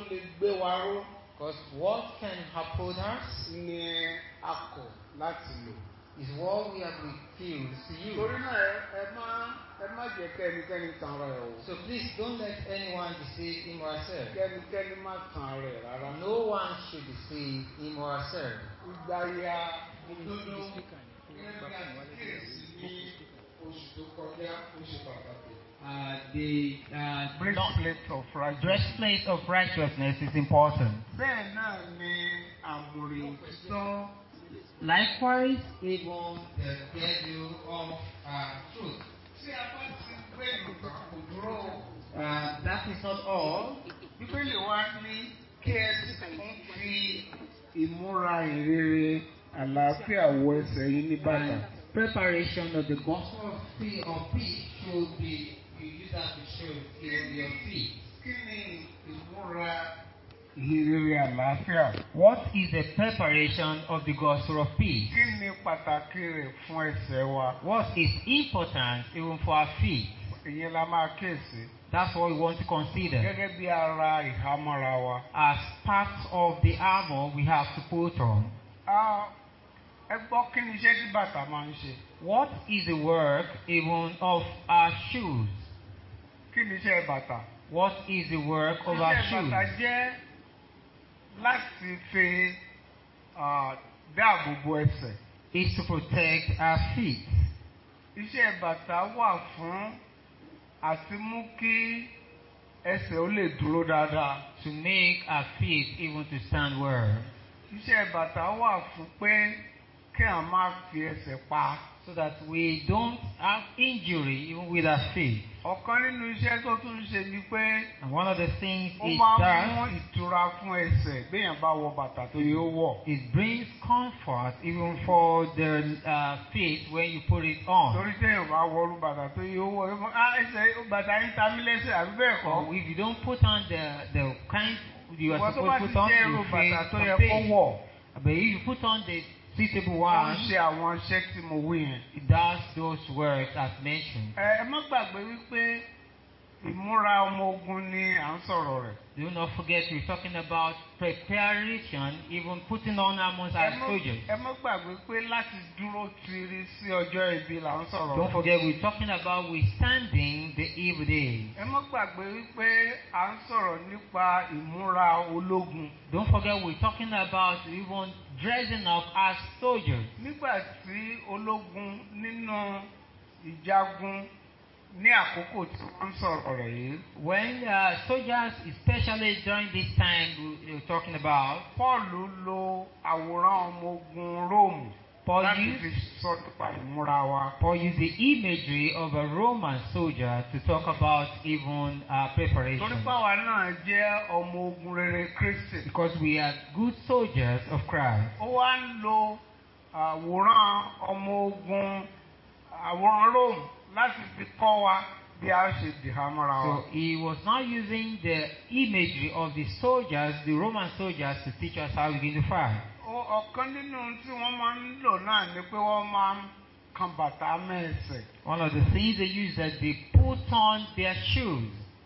lè gbé wa ró Because what can uphold us ni a kọ̀ láti lò. is what we have refused to use. torí náà ẹ ẹ má ẹ má jẹ́ kí ẹnikẹ́ni tan ara ẹ̀ o. So please don't let anyone deceive him or herself. kẹ́nikẹ́ni má tan ara ẹ̀ rárá. No one should deceive him or herself. ìgbà ya òdodo gẹ́gẹ́ bí a ti kíyèsí ní oṣù tó kọjá oṣù pàtàkì. Uh, the uh, not- breastplate of righteousness. breastplate of righteousness is important. bẹ́ẹ̀ náà ni àmùrè òtítọ́. Likewise, Even the schedule of uh, truth. tí a bá ti gbé ìgbà kò dúró o. Uh, that is not all. bíbélì wa ní kí ẹ sì tún fi ìmúra ìrere àlàáfíà wọ ẹsẹ̀ yín ní bàtà. preparation of the gospel. of feet of feet should be you use that to show in your feet. kí ni ìmúra ìrere àlàáfíà? What is the preparation of the gospel of peace? kí ni pàtàkì rẹ̀ fún ẹsẹ̀ wa? What is important even for our feet? ìyẹn la máa kíyèsí. That's what we want to consider. gẹ́gẹ́ bí ara ìhámọ́ra wa. As part of the armor we have to put on. Ah, ẹ gbọ́ kí ni iṣẹ́ tí bàtà máa ń ṣe? What is the work even of our shoes? kí ni iṣẹ́ bàtà? What is the work of our iṣẹ́ bàtà shoes? jẹ́ láti fi ah, dáàbò bo ẹsẹ̀. Is to protect our feet. Iṣẹ́ bàtà wà fún àti mú kí ẹsẹ̀ ó lè dúró dáadáa. To make our feet even to stand well. Iṣẹ́ bàtà wà fún pé kí à má fi ẹsẹ̀ pa. So that we don't have injury even with our feet. Ọ̀kan nínú iṣẹ́ tó tún ṣe ni pé And one of the things ó it máa ń mú does ìtura fún ẹsẹ̀ béèyàn bá wọ bàtà tó yẹ ó wọ̀. it brings comfort even for the uh, feet when you put it on. Torí téèyàn bá wọrú bàtà tó yẹ ó wọ̀ ẹ mọ̀ á ẹsẹ̀ bàtà yín ta mí lẹ́sẹ̀ àbí bẹ́ẹ̀ kọ́. So if you don't put on the the kind you Ìwọ are tó bá supposed ti to put on, jẹ́ irú you bàtà feel tó yẹ some kó pain. wọ̀. But if you put on the suitable Ó ń one, ṣe àwọn iṣẹ́ tí mo wí yẹn. it does those works as mentioned. Ẹ ẹ má gbàgbé wípé ìmúra ọmọ ogun ni à ń sọ̀rọ̀ rẹ̀. Do not forget we're talking about preparation, even putting on armor Ẹ as má- soldiers. ẹ má gbàgbé pé láti dúró tiri sí ọjọ́ ibi là ń sọ̀rọ̀ Don't rẹ̀. forget we're talking about withstanding the evil days. Ẹ má gbàgbé wípé à ń sọ̀rọ̀ nípa ìmúra ológun. Don't forget we're talking about even dressing up as soldiers. Nígbà tí ológun nínú ìjagun ní àkókò tí wọ́n ń sọ̀rọ̀ rẹ̀ yìí. When uh, soldiers, especially during this time we- we're talking about, Pọ́ọ̀lù lo àwòrán ọmọ ogun Róòmù Paul láti fi used, sọ nípa ìmúra wa. Paul used the imagery of a Roman soldier to talk about even uh, Torí preparation. báwa náà jẹ́ ọmọ ogun rere Kristi. Because we are good soldiers of Christ. Ó wá ń lo àwòrán ọmọ ogun àwòrán Rome láti fi kọ́ wa bí a ṣe dìhámọ́ra wa. So he was not using the imagery of the soldiers, the Roman soldiers, to teach us how we're going to fight. Ó- Ọ̀kan nínú ohun tí wọ́n máa ń lò náà ni pé wọ́n máa ń kan bàtà mẹ́ẹ̀sẹ̀. One of the things they use is that they put on their shoes.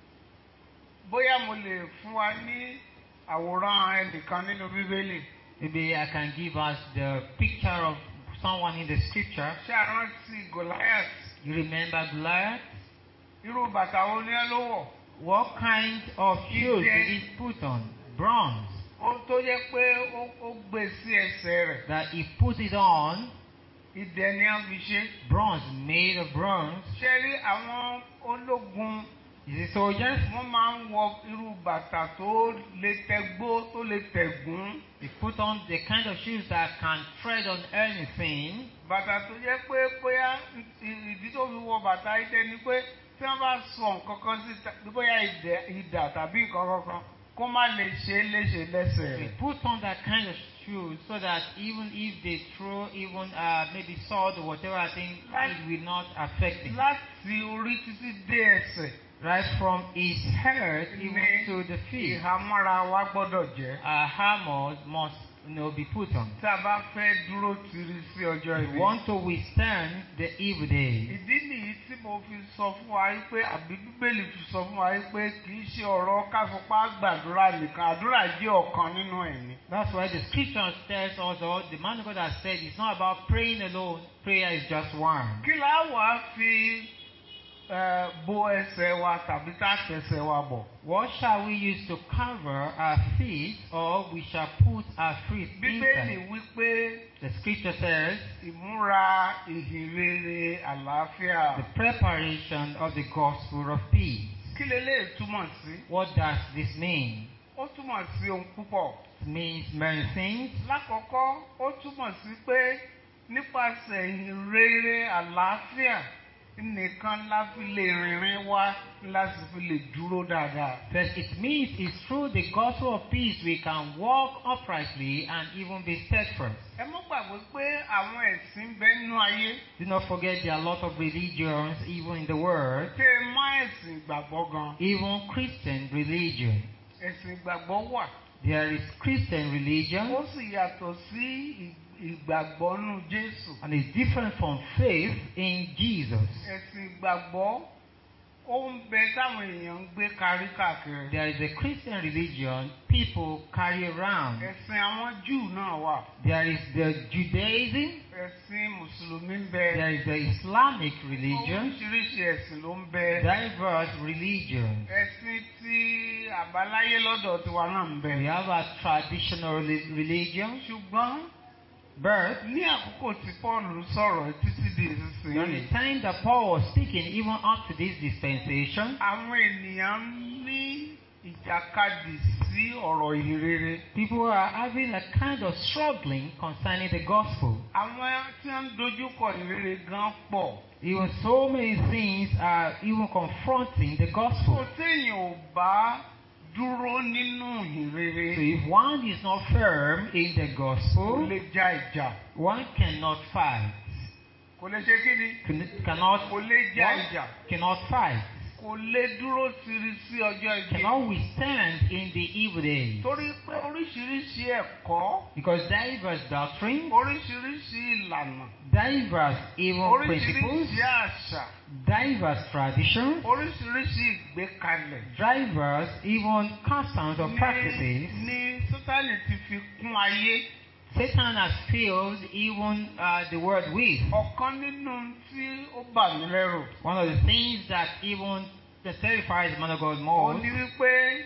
Bóyá mo lè fún wa ní àwòrán ẹnìkan nínú Bíbélì. Maybe I can give us the picture of someone in the scripture. Ṣé a rántí Goliath? You remember Goliath? Irú bàtà wo ni ẹ ló wọ̀? What kind of shoes did he put on? Bronze. Ó tó jẹ́ pé ó- ó gbé sí ẹsẹ̀ rẹ̀. That he put it on, Idẹ ni a fi ṣe. bronze, made of bronze. Ṣé rí àwọn ológun Is it soldiers? wọ́n máa ń wọ irú bàtà tó lè tẹgbó tó lè tẹ̀gún. They put on the kind of shoes that can tread on anything. Bàtà tó jẹ́ pé bóyá ìdí tó fi wọ bàtà idẹ ni pé tí wọ́n bá sọ nǹkan kan sí ta- bóyá idẹ- idà tàbí nǹkan kankan kó má lè ṣe é léṣe lẹ́sẹ̀ They rẹ̀. put on that kind of shoes so that even if they throw even uh, maybe sword or whatever, I think it will not affect him. Láti orí títí dé ẹsẹ̀ Right from his head even ní to the feet. ìhámọ́ra wa gbọ́dọ̀ jẹ́. Our armor must you know, be put on. tí a bá fẹ́ dúró tiri sí ọjọ́ We ìbí. want to withstand the evil day. ìdí nìyí tí mo fi sọ fún wa yìí pé àbí bíbélì fi sọ fún wa yìí pé kì í ṣe ọ̀rọ̀ káfipá gbàdúrà nìkan àdúrà jẹ́ ọ̀kan nínú ẹ̀ ni. That's why the scripture tells us, or the man of God has said, it's not about praying alone. Prayer is just one. kí la wàá fi eh, bo ẹsẹ̀ wa tàbí tá a tẹsẹ̀ wa bọ̀. What shall we use to cover our feet, or we shall put our feet bíbélì inside? wí pé The scripture says, ìmúra ìhìnrere àlàáfíà. the preparation of the gospel of peace. kí leléyìí túmọ̀ sí? What does this mean? ó túmọ̀ sí ohun púpọ̀. It means many things. lákọ̀ọ́kọ́ ó túmọ̀ sí pé nípasẹ̀ ìhìnrere àlàáfíà nìkan la fi lè rìnrìn wá la sì fi lè dúró dáadáa. First, it means it's through the gospel of peace we can walk uprightly and even be steadfast. ẹ mọ́ gbàgbé pé àwọn ẹ̀sìn ń bẹ nínú ayé Do not forget there are a lot of religions even in the world, tẹ́ ẹ mọ́ ẹ̀sìn ìgbàgbọ́ gan. even Christian religion. ẹ̀sìn ìgbàgbọ́ wà. There is Christian religion ó sì yàtọ̀ sí ì- ìgbàgbọ́ nínú Jésù. and it's different from faith in Jesus. ẹ̀sìn ìgbàgbọ́ ó ń bẹ táwọn èèyàn ń gbé kárí káàkiri. There is a Christian religion people carry around. ẹ̀sìn àwọn Júù náà wà. There is the Judaism, ẹ̀sìn mùsùlùmí ń bẹ. there is the Islamic religion, oríṣiríṣi ẹ̀sìn ló ń bẹ. diverse religions. ẹ̀sìn tí àbáláyé lọ́dọ̀ tiwa náà ń We bẹ. have a traditional reli- religion, ṣùgbọ́n but ní àkókò tí Paul sọ̀rọ̀ títí di during the ìsinsìnyí time that Paul was speaking, even up to this dispensation, àwọn ènìyàn ní ìjàkadì sí ọ̀rọ̀ ìhìnrere. people are having a kind of struggling concerning the gospel. àwọn tí wọ́n ń dojúkọ ìhìnrere gan pọ̀. Even so many things are even confronting the kò gospel. téèyàn ò bá dúró nínú So ìhìnrere if one is not firm in the kò gospel, lè ja ìjà. one cannot fight. kò lè ṣe kí ni? Can- Cannot, kò lè ja one ìjà. cannot fight. kò lè dúró tiri sí ọjọ́ ìgbé. Cannot withstand in the evil day. torí pé oríṣiríṣi ẹ̀kọ́ Because diverse doctrines, oríṣiríṣi ìlànà diverse even principles, oríṣiríṣi àṣà diverse traditions, oríṣiríṣi ìgbékalẹ̀ diverse even customs or ní practices. ní sátani ti fi kún ayé Satan has filled even uh, the world with. ọ̀kan nínú tí ó bà mí lẹ́rù One of the things that even that terrifies the man of God ó most ní wípé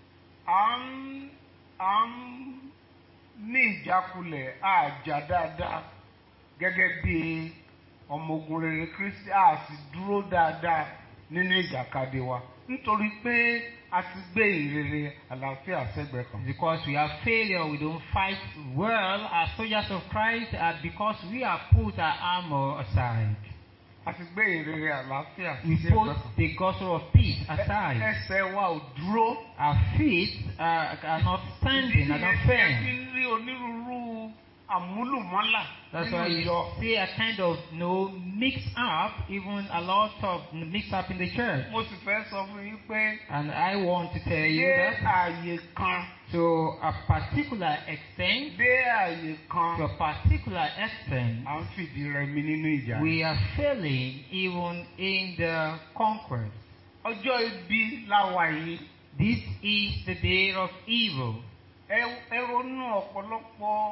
à ń à ń ní ìjákulẹ̀ àjà dáadáa gẹ́gẹ́ bí ọmọ ogun rere Kristi a sì dúró dáadáa nínú ìjàkadì wa nítorí pé a ti gbé ìrere àlàáfíà sẹ́gbẹ̀ẹ́ kan. because we have failure, we don't fight well as soldiers of Christ, uh, because we have put our armor aside. a ti gbé ìrere àlàáfíà We sẹ́gbẹ̀ẹ́ put kan. the gospel of peace Ẹ- aside. ẹsẹ̀ wa ò dúró. Our feet uh, are not standing, are not Ìdí nìyẹn tí ẹ firm. fi ń rí onírúurú àmúlùmọ́là That's nínú why ìjọ. you see a kind of no mix up, even a lot of mix up in the church. mo sì fẹ́ sọ fún yín pé And I want to tell you dé that ààyè kan to a particular extent, dé ààyè to kan a particular extent, à ń fìdí rẹmi nínú ìjà. we are failing even in the conquest. ọjọ́ ibi la wà yìí This is the day of evil. ẹ ẹ ronú ọ̀pọ̀lọpọ̀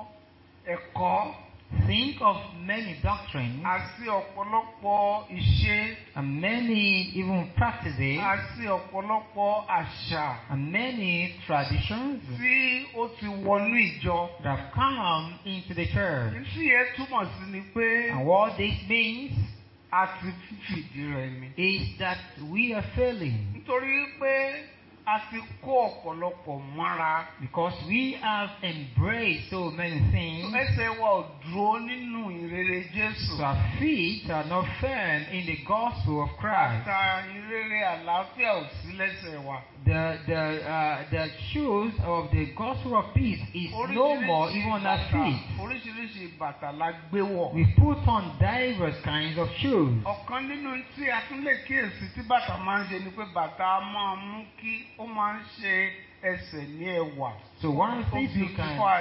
ẹ̀kọ́ Think of many doctrines àti ọ̀pọ̀lọpọ̀ ìṣe and many even practices àti ọ̀pọ̀lọpọ̀ àṣà and many traditions tí ó ti wọnú ìjọ. that have come into the church. Ìsí yẹn túmọ̀ sí ni pé And what this means a ti fìdí rẹmi. is that we are failing nítorí pé a ti kó ọ̀pọ̀lọpọ̀ mọ́ra. because we have embraced so many things. ẹsẹ̀ wa ò dúró nínú ìrere So Jésù. our feet are not firm in the gospel of Christ. bàtà ìrere àlàáfíà ò sí lẹ́sẹ̀ wa. The the uh, the shoes of the gospel of peace is no more even on our bàtà feet. oríṣiríṣi bàtà la gbé wọ̀. We put on diverse kinds of shoes. ọ̀kan nínú tí a tún lè kíyèsí tí bàtà máa ń ṣe ni pé bàtà máa ń mú kí ó máa ń ṣe ẹsẹ̀ ní ẹwà. So one of the ó things we can beautify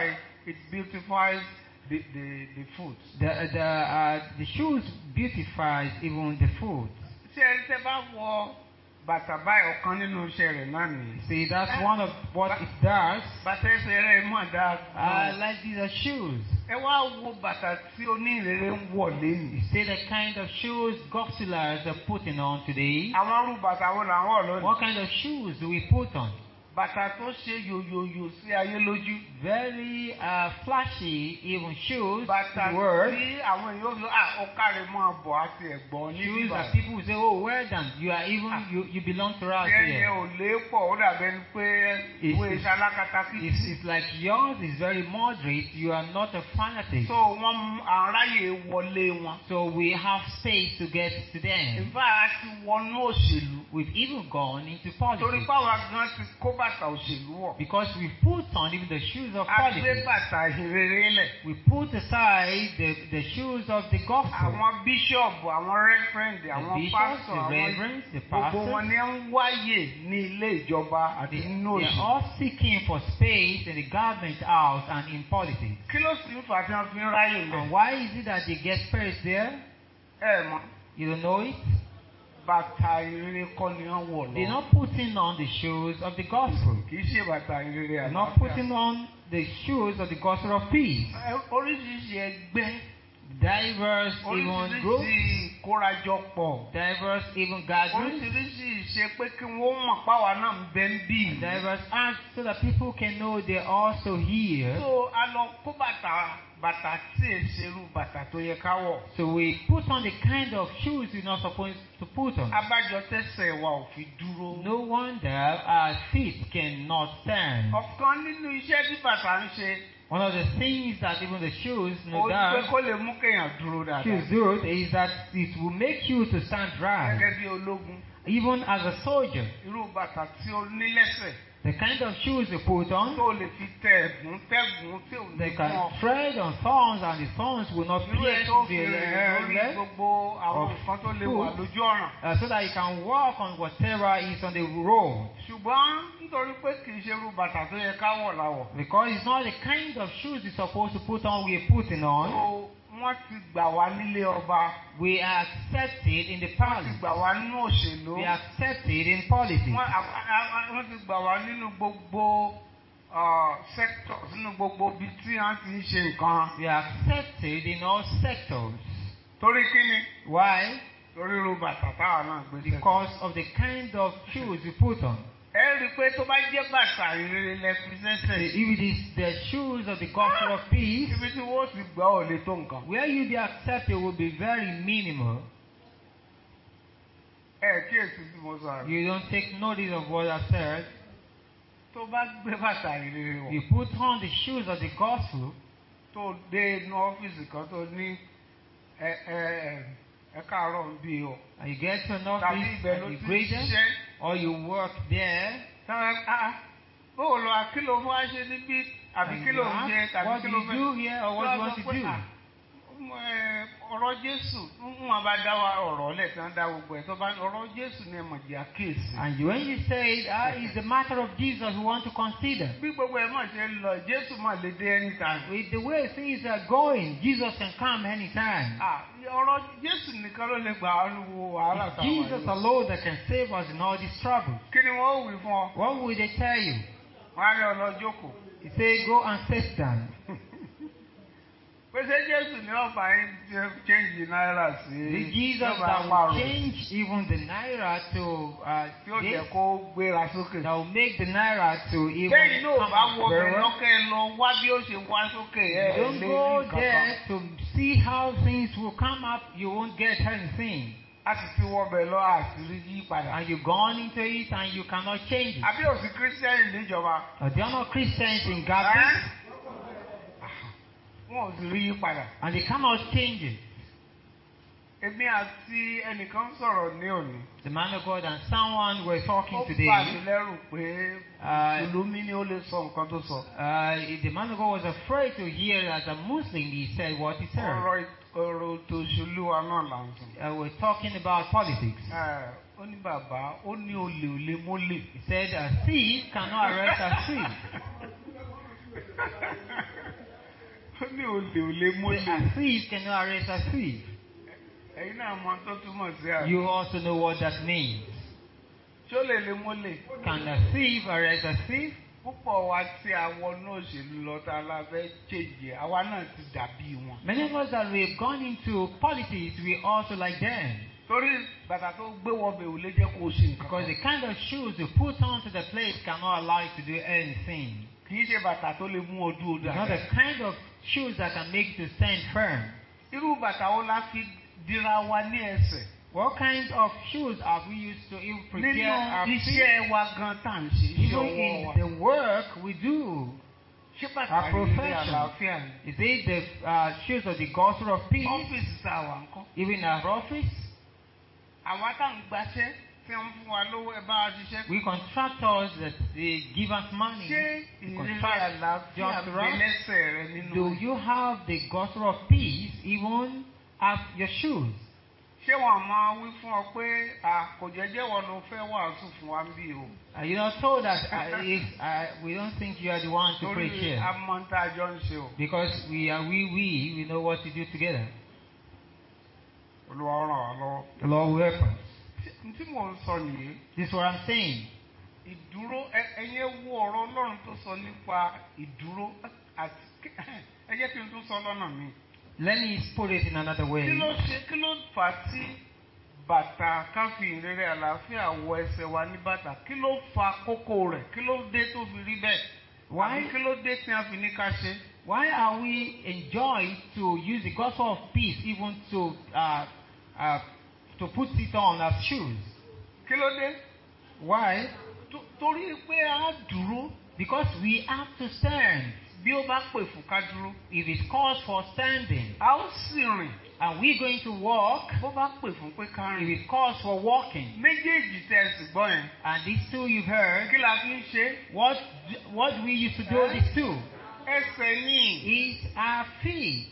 it beautifies the the the food. The, the, uh, the shoes beautifies even the food. ṣé ẹ tẹ́ bá wọ bàtà báyìí ọ̀kan nínú iṣẹ́ rẹ̀ náà nìyí. See, that's one of what it does. bàtà ẹsẹ̀ rẹ̀ mọ̀ dáa. Uh, like these are shoes. ẹ wá wo bàtà tí onírèrè ń wọ̀ lẹ́nu. You see the kind of shoes gospelers are putting on today. àwọn irú bàtà wo là ń wọ̀ lónìí. What kind of shoes do we put on? bàtà tó ṣe yòyòyò sí ayé lójú. Very uh, flashy, even shoes. bàtà Word. tí àwọn èèyàn fi à ó kárí mọ́ bọ̀ àti ẹ̀gbọ́n ní Shoes bíbá. that people will say, oh, well done. You are even, you, you belong to us ẹyẹ here. ò lé pọ̀ ó dàbẹ́ ni pé It's- ìwé iṣẹ́ alákatakí. It's, it's like yours is very moderate. You are not a fanatic. so wọ́n aráyè wọlé wọn. So we have space to get to them. ìfá a ti wọnú òṣèlú. We've even gone into torí politics. báwa gan ti kó bàtà òṣèlú wọ̀. Because we put on even the shoes of a gbé politics. bàtà ìhìnrere lẹ̀. We put aside the, the shoes of the gospel. àwọn bíṣọ̀bù àwọn rẹ́fẹ̀rẹ̀ndì The àwọn bishops, pásítọ̀ the àwọn reverends, the gbogbo wọn pastors. ni ń wáyè ní ilé ìjọba àti They, nínú they are òṣèlú. all seeking for space in the government house and in politics. kí ló sì ń fà tí wọ́n fi ń ráyè And lẹ̀? why is it that they get space there? ẹ mọ̀ You don't know it? bàtà ìhìnrere kọ́ ni wọ́n wọ̀ They're lọ. not putting on the shoes of the gospel. kì í ṣe bàtà ìhìnrere They're àlàáfíà. not putting on the shoes of the gospel of peace. Ẹ- oríṣiríṣi ẹgbẹ́ Diverse even groups, oríṣiríṣi ìkórajọpọ̀ diverse even gatherings, oríṣiríṣi ìṣe pé kí wọ́n mọ̀ páwa náà ń bẹ ń bì. diverse acts so that people can know they're also here. so a lọ kó bàtà bàtà tí è ṣerú bàtà tó yẹ ká wọ̀. So we put on the kind of shoes we're not supposed to put on. abájọ tẹsẹ̀ wa ò fi dúró. No wonder our feet cannot stand. ọ̀kan nínú iṣẹ́ tí bàtà ń ṣe One of the things that even the shoes ó no ní pé doubt kó lè mú kéèyàn dúró shoes dáadáa. do is that it will make you to stand right. gẹ́gẹ́ bí ológun Even as a soldier, irú bàtà tí ó ní lẹ́sẹ̀ the kind of shoes you put on, tó lè fi tẹ ẹ̀gún tẹ́gùn tí ò ní they fún can ọ. tread on thorns and the thorns will not irú ẹ̀ pierce tó the fi rìn lórí leg, gbogbo àwọn of nǹkan tó lè wà food. lójú ọ̀ràn. uh, so that you can walk on whatever is on the road. ṣùgbọ́n nítorí pé kì í ṣe irú bàtà tó yẹ ká wọ̀ láwọ̀. Because it's not the kind of shoes you're supposed to put on we're putting on. so wọ́n ti gbà wá nílé ọba We are accepted in the wọ́n ti palace. gbà wá nínú òṣèlú We are accepted in politics. wọ́n a- a- a- wọ́n ti gbà wá nínú gbogbo uh, sectors nínú gbogbo ibi tí wọ́n ti ń ṣe nǹkan. We are accepted in all sectors. torí kí ni Why? torí irú bàtà táwa náà gbé sẹ́sẹ̀. Because of the kind of shoes you put on. ẹ rí i pé tó bá jẹ́ bàtà ìrere lẹ fi sẹ́sẹ̀ If it is the shoes of the gospel of peace, ibi tí wọ́n ti gbà ò lè tó nǹkan. where you be accepted will be very minimal. ẹ kíyèsí tí mo sọ àrùn. You don't take notice of what I said. tó bá gbé bàtà ìrere wọ̀ You put on the shoes of the gospel, tó dé inú ọ́fíìsì kan tó ní ẹ ẹ ẹ ẹ káàárọ̀ ń bí o and you get to an tàbí office ibẹ̀ ló and you ti greet ń them, ṣiṣẹ́ or you work there, táwọn á bóò lọ àkìlò fún wa ṣe níbí àbí and kí you ló ń ṣe ask, tàbí what kí do ló you fẹ́ do here or what do you want to Wọ́n á sọ pé, do? "Ah, ẹ, ọ̀rọ̀ Jésù ń wọn bá dá wa ọ̀rọ̀ lẹ̀ tí wọ́n dá gbogbo ẹ̀ tó bá ní ọ̀rọ̀ Jésù ni ẹ̀mọ̀ jẹ́ àkíyèsí. And you- when you say ah, it's the matter of Jesus we want to consider. bí gbogbo ẹ̀ mọ̀ ṣe ń lọ Jésù mọ̀ lè dé anytime. With the way things are going, Jesus can come anytime. Ah, ọ̀rọ̀ Jésù nìkan ló lè gbà á wo wàhálà It's táwọn Jesus yìí. alone that can save us in all these troubles. kí ni wọ́n ó wí fún ọ? What would they tell you? wọ́n á ní ọ̀nà jókòó. He say, go and sit down. pèsè Jésù ní ọ̀fà yín ti change náírà sí. The Jesus yọ̀bà that will márùn-ún, change even the naira to uh, tí ó this, jẹ́ kó gbéra sókè. that will make the naira to even Bẹ́ẹ̀ni náà come bá up wọ very bẹ̀ well. lọ́kẹ́ lọ wá bí ó ṣe wá sókè ẹ̀ You don't lé go ní there kankan. to see how things will come up. You won't get anything. A sì ti wọ bẹ̀ lọ àṣírí yí padà. And you've gone into it and you cannot change it. Àbí òsì kírísítẹ́nì níjọba. Uh, they are not Christians in Gaza Wọ́n ò sì rí yí padà. and they cannot change it. Èmi àti ẹnìkan sọ̀rọ̀ ní òní. The man of God and someone were Ó talking bà mí today. lẹ́rù pé Uh, Mùsùlùmí ni ó lè sọ nǹkan tó sọ. uh, the man of God was afraid to hear as a Muslim he said what he said. Ọ̀rọ̀ ì- ọ̀rọ̀ tó ṣolú wa náà là ń sọ. Uh, we're talking about politics. Ẹ, Ó ní bàbá, ó ní olè olè mólè. He said a thief cannot arrest a thief. ó ní olè ò lè Say, mólè. a thief cannot arrest a thief. ẹ̀yin náà mọ tó túmọ̀ sí àná. You also know what that means. ṣó lè lè mólè. Can a thief arrest a thief? púpọ̀ wa tí a wọnú òṣèlú lọ tá a la fẹ́ ṣèjì àwa náà ti dàbí wọn. Many of us that we've gone into politics, we also like them. torí bàtà tó gbé wọbẹ̀ ò lè jẹ́ kó o ṣe nǹkan Because kan. the kind of shoes you put onto the place cannot allow you to do anything. kì í ṣe bàtà tó lè mú ọ dúró It's not the dáadáa. kind of shoes that can make you to stand firm. irú bàtà wo la fi dira wa ní ẹsẹ̀. What kind of shoes have we used to even nínú prepare our feet? iṣẹ́ wa gan tá à ń ṣe iṣẹ́ Even ọwọ́ wa. in the work we do. ṣé bàtà our yìí ní profession. àlàáfíà ni. Is it the uh, shoes of the gospel of peace? ọ́fíìsì tá a wà ń kọ́. Even in our office? àwa tá à ń gbaṣẹ́ tí wọ́n fún wa lówó ẹ bá a ṣiṣẹ́. We contractors that they give us money. ṣé We ìrírí contract àlàáfíà just gbé right. lẹ́sẹ̀ rẹ nínú Do rẹ̀? you have the gospel of peace even as your shoes? ṣé wọn máa wí fún ọ pé à kò jẹ́jẹ́ wọn ló fẹ́ wàásù fún wa ń bí o. Are you not told that uh, if, uh, we don't think you are the one to preach torí here? amọ̀ntà àjọ ń ṣe o. Because we are we, we, we know what to do together. olúwa ràn wá lọ́wọ́. The Lord will help us. n tí mò ń sọ nìyí This is what I'm saying. ìdúró ẹ- ẹ̀yin wo ọ̀rọ̀ ọlọ́run tó sọ nípa ìdúró àti ẹ jẹ́ kí n tún sọ lọ́nà mi. Let me put it in another way. kí ló ṣe kí ló fà á tí bàtà káfí ìrere àlàáfíà wọ ẹsẹ̀ wa ní bàtà kí ló fa kókó rẹ̀ kí ló dé tó fi rí bẹ́ẹ̀ Why? àbí kí ló dé tí a fi ní ká ṣe. Why are we enjoying to use the gospel of peace even to uh, uh, to put it on as shoes? kí ló dé. Why? Tó- torí pé a dúró Because we have to stand. bí ó bá pè fún ká dúró If it calls for standing, a ó sì rìn are we going to walk? bó bá pè fún pé ká If rìn. it calls for walking, méjèèjì tẹ́ ẹ sì gbọ́ yẹn and these two you've heard, kí la fi ń ṣe what what we used to do Huh? these two ẹsẹ̀ ní is our feet.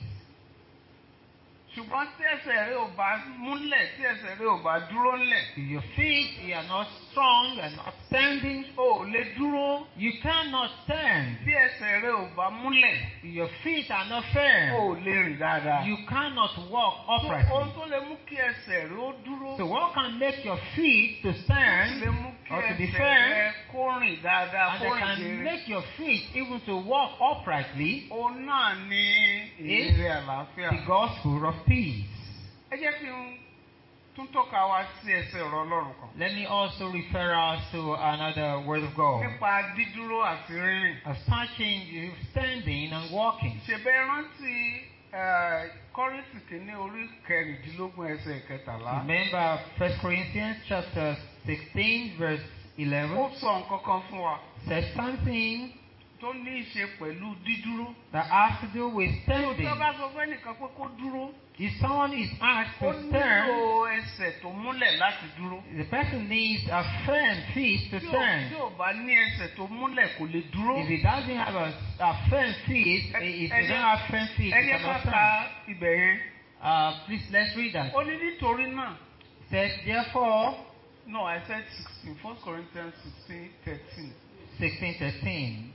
ṣùgbọ́n tí ẹsẹ̀ rẹ ò bá múlẹ̀ tí ẹsẹ̀ rẹ ò bá dúró ńlẹ̀ If your feet are not strong and not standing, o ò lè dúró you cannot stand. tí ẹsẹ̀ rẹ ò bá múlẹ̀ If your feet are not o firm, ò lè rìn dáadáa. you cannot walk So, ohun uprightly. tó lè mú kí ẹsẹ̀ rẹ ó dúró So what can make your feet to lè stand mú kí or to be ẹsẹ̀ firm, rẹ kó rìn dáadáa and kó that rìn can jèrè. make your feet even to walk uprightly, òun náà ní ìrírí àlàáfíà. the gospel of peace. ẹ jẹ́ kí n tún tọ́ka wa sí ẹsẹ̀ ọ̀rọ̀ ọlọ́run kan. Let me also refer us to another word of God. nípa dídúró àti rírìn. As touching standing and walking. ṣèbẹ́ rántí eh, kọ́ríntì kìíní orí kẹrìndínlógún ẹsẹ̀ kẹtàlá. Remember 1 Corinthians chapter 16 verse 11 ó sọ nǹkan kan fún wa says something tó ní í ṣe pẹ̀lú dídúró. that has to do with tó standing. bá sọ fẹ́ nìkan pé kó dúró If someone is asked ó to stand, nílò ẹsẹ̀ tó múlẹ̀ láti dúró. the person needs a firm feet to tí ò tí stand. ò bá ní ẹsẹ̀ tó múlẹ̀ kò lè dúró. If he doesn't have a, a firm feet, if he doesn't have firm feet, he ẹni ká cannot ka stand. ibẹ̀ yẹn. Uh, please let's read that. ó ní nítorí náà. It says, therefore, no I said sixteen first Corinthians sixteen thirteen. 16, 13.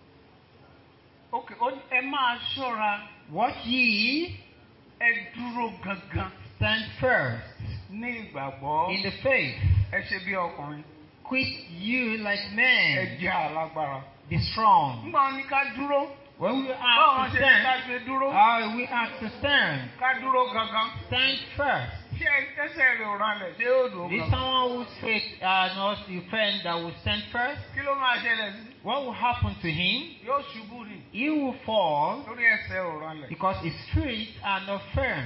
ok ó ní ẹ máa ṣọ́ra Watch ye, ẹ dúró gangan stand first ní ìgbàgbọ́ in the faith. ẹ ṣe bí ọkùnrin Quit you like ẹ men. jẹ́ alágbára. Be strong. nígbà wọn ní ká dúró When we báwo are wọn to ṣe ní ká stand, ṣe dúró how we are to stand. ká dúró gangan. Stand first. ṣé ẹsẹ̀ rẹ̀ ò ralẹ̀ ṣé ó dùn Is gangan. someone whose faith are not your friend that will stand first? kí ló máa ṣẹlẹ̀ sí. What will happen to him? yóò ṣubú ni He will fall lórí ẹsẹ̀ ò ralẹ̀. because his feet are not firm.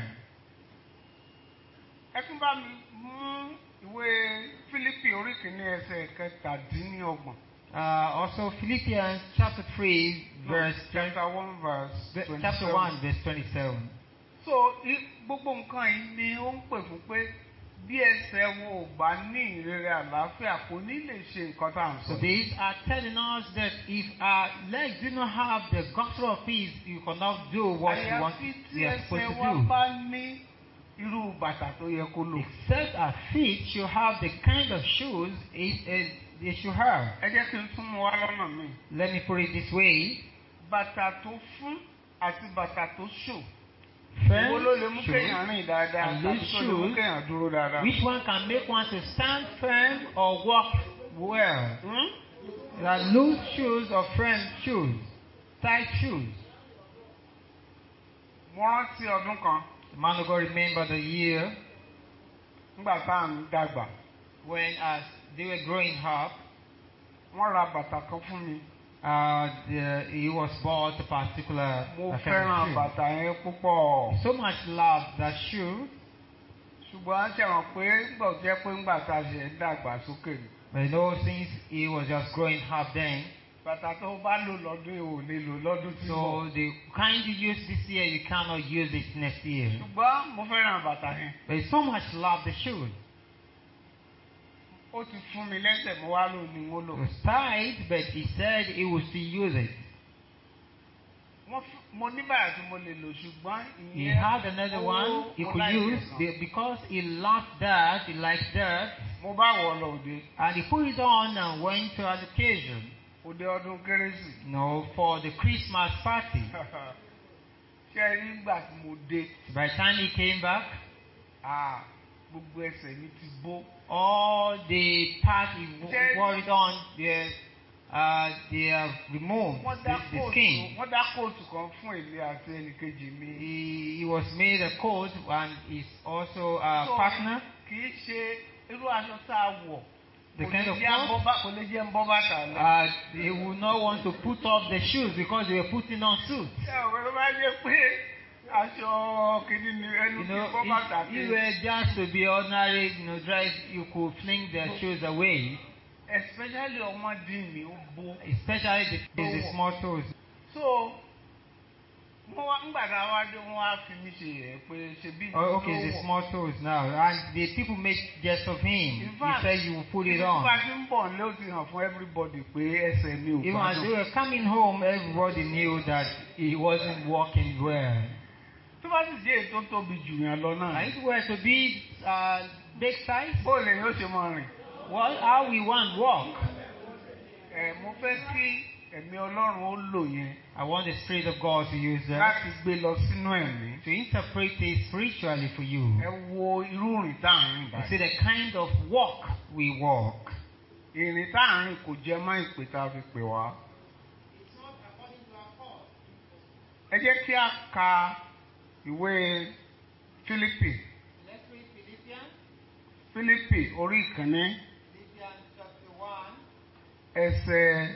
ẹ tún bá mi mú ìwé Fílípì orí kìíní ẹsẹ̀ kẹtàdínlọ́gbọ̀n. Uh, also, Philippians chapter 3, verse 20, chapter one verse ve- twenty chapter 1, verse 27. so i- gbogbo nǹkan yìí ni ó ń pè fún pé bí ẹsẹ̀ wọn ò bá ní ìrere àlàáfíà kò ní lè ṣe nǹkan tá à ń So sọ. these are telling us that if our legs do not have the gospel of peace, you cannot do what you want àyàfi tí we are supposed ẹsẹ̀ to wa do. bá ní irú bàtà tó yẹ kó lò. Except our feet should have the kind of shoes it, it, they should have. ẹ jẹ́ kí n tún mú wá lọ́nà mi. Let me put it this way. bàtà tó fún àti bàtà tó ṣò. Firm Èwo ló lè mú shoes. kéèyàn rìn dáadáa and tàbí loose tó lè mú shoes. kéèyàn dúró dáadáa? Which one can make one to stand firm or walk well? Hmm? There are loose shoes or firm shoes, tight shoes. Mo rántí ọdún kan The man of God remember the year nígbà tá à ń dàgbà. when, as they were growing up, Wọ́n ra bàtà kan fún mi. uh, the, he was bought a particular Mo uh, kind fẹ́ràn of shoe. bàtà yẹn púpọ̀. So much love that shoe, Ṣùgbọ́n ṣe hàn pé gbọ̀ jẹ́ pé ńgbà tá a ṣe ń dàgbà sókè ni. but you know, since he was just growing up then, Bàtà tó bá lò lọ́dún yìí ò lè lò lọ́dún tí ń bọ̀. so the kind you use this year, you cannot use it next year. Ṣùgbọ́n mo fẹ́ràn bàtà yẹn. But he so much love the shoe. Ó ti fún mi lẹ́sẹ̀ mo wá lò ní mo lò. It was tight, but he said he would still use it. Wọ́n fún- Mo ní bàtà tí mo lè lò ṣùgbọ́n He ìyẹn. had another ó- one he mo could like use it gan. be- because he loved that, he liked that, Mo bá wọ̀ ọ́ lọ òde. and he put it on and went to an occasion, Òde ọdún kérésì. you know, for the Christmas party. Ṣé ẹ rí ìgbà tí mo dé? By the time he came back, Ah, Gbogbo ẹsẹ̀ mi ti bó. all the part he w- Jerry. wore it on, they, uh, they have removed Wọ́n the, dá the kóòtù skin. wọ́n dá kóòtù kan fún èmi àti ẹnìkejì mi. He, he was made a coat and is also a So, partner. Kì í ṣe irú aṣọ tá a wọ̀. The Kò kind lè of jẹ́ cloth? abọ́ bá- Kò lè jẹ́ ń bọ́ bàtà lọ. Uh, they would not want to put off the shoes because they were putting on suits. Ṣé ọ̀rẹ́ ló bá jẹ́ pé aṣọ kìíní ni ẹnu You kí know, bọ́ bàtà if you kí. were just to be ordinary, you know, drive, you could fling the shoes away. Especially ọmọdé mi ó bó. Especially the, the, the small toes. So wọ́n wá ńgbà tá a wá dé wọ́n wá fi mí ṣe yẹ̀ pé ṣe bí Oh, okay, the small toes now. And the people make jest of him. In He fact, said you will put it Nígbà on. tí ń bọ̀ ní ó ti hàn fún everybody pé ẹsẹ̀ mi ò Even as they gbádùn. were coming home, everybody knew that he wasn't walking well. Tó bá sì jẹ́ èyí tó tóbi jù yàn lọ náà. And if it were to be uh, big size, Bó lè yóò ṣe máa rìn? well, how we want walk? Ẹ mo fẹ́ kí ẹ̀mí Ọlọ́run ó lò yẹn I want the Spirit of God to use that láti gbé lọ sínú ẹ̀mí. to interpret it spiritually for you. Ẹ wo irú ìrìn tá à ń rìn You báyìí. see the kind of walk we walk. Ìrìn tá à ń rìn kò jẹ mọ́ ìpè tá a fi pè wá. Ẹ jẹ́ kí a ka ìwé Fílípì. Let's read Philippians, Fílípì orí ìkíní Philippians chapter 1, ẹsẹ̀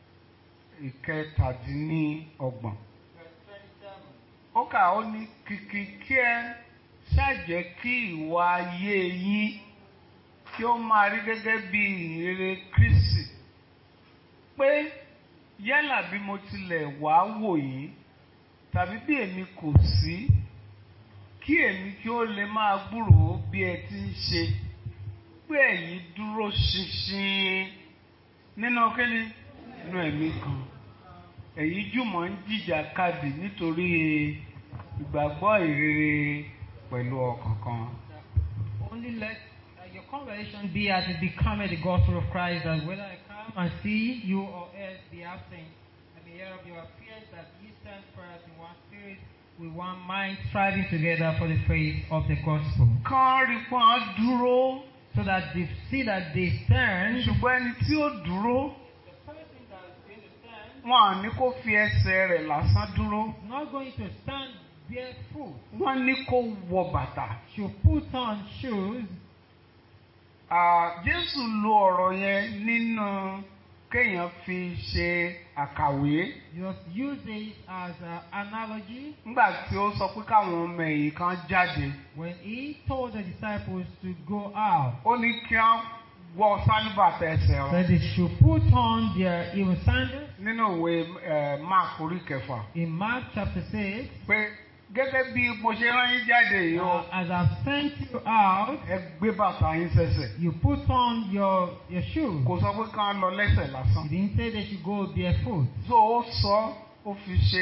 ìkẹtàdínníọgbọ̀n. verse 27. Ó kà ó ní kìkì kí ẹ ṣàjẹ́ kí ìwà ayé yín kí ó máa rí gẹ́gẹ́ bí ìhìnrere Kristi. Pé yálà bí mo tilẹ̀ wá wò yín tàbí bí èmi kò sí kí èmi kí ó lè máa gbúròó bí ẹ ti ń ṣe pé ẹ̀yin dúró ṣinṣin nínú kíni nínú ẹ̀mí kan ẹ̀yin jùmọ̀ ń jìjà kadì nítorí ìgbàgbọ́ ìrere pẹ̀lú ọkàn kan. Only let uh, your conversation be as it becometh the gospel of Christ, that whether I come and see you or else be absent, I may hear of your affairs that ye stand first in one spirit, with one mind, striving together for the faith of the gospel. kán rí pọ́n dúró So that they see that they stand. ṣùgbọ́n ẹni tí ó dúró The person that is going to stand wọn à ní kó fi ẹsẹ̀ rẹ̀ lásán dúró is not going to stand barefoot. wọ́n ní kó wọ bàtà. Should put on shoes. Ah, Jésù lo ọ̀rọ̀ yẹn nínú kéèyàn fi ṣe àkàwé Just use it as an analogy nígbà tí ó sọ pé káwọn ọmọ ẹ̀yìn kan jáde when he told the disciples to go out. ó ní kí wọ́n wọ sálúbàtà ẹsẹ̀ wọn that they should put on their even sandals nínú ìwé eh, Mark orí kẹfà in Mark chapter 6. pé gẹ́gẹ́ bí mo ṣe rán yín jáde yìí o Uh, as I've sent you out, ẹ gbé bàtà yín sẹ́sẹ̀ you put on your, your shoes. kò sọ pé kán lọ lẹ́sẹ̀ lásán He didn't say they should go barefoot. so ó sọ ó fi ṣe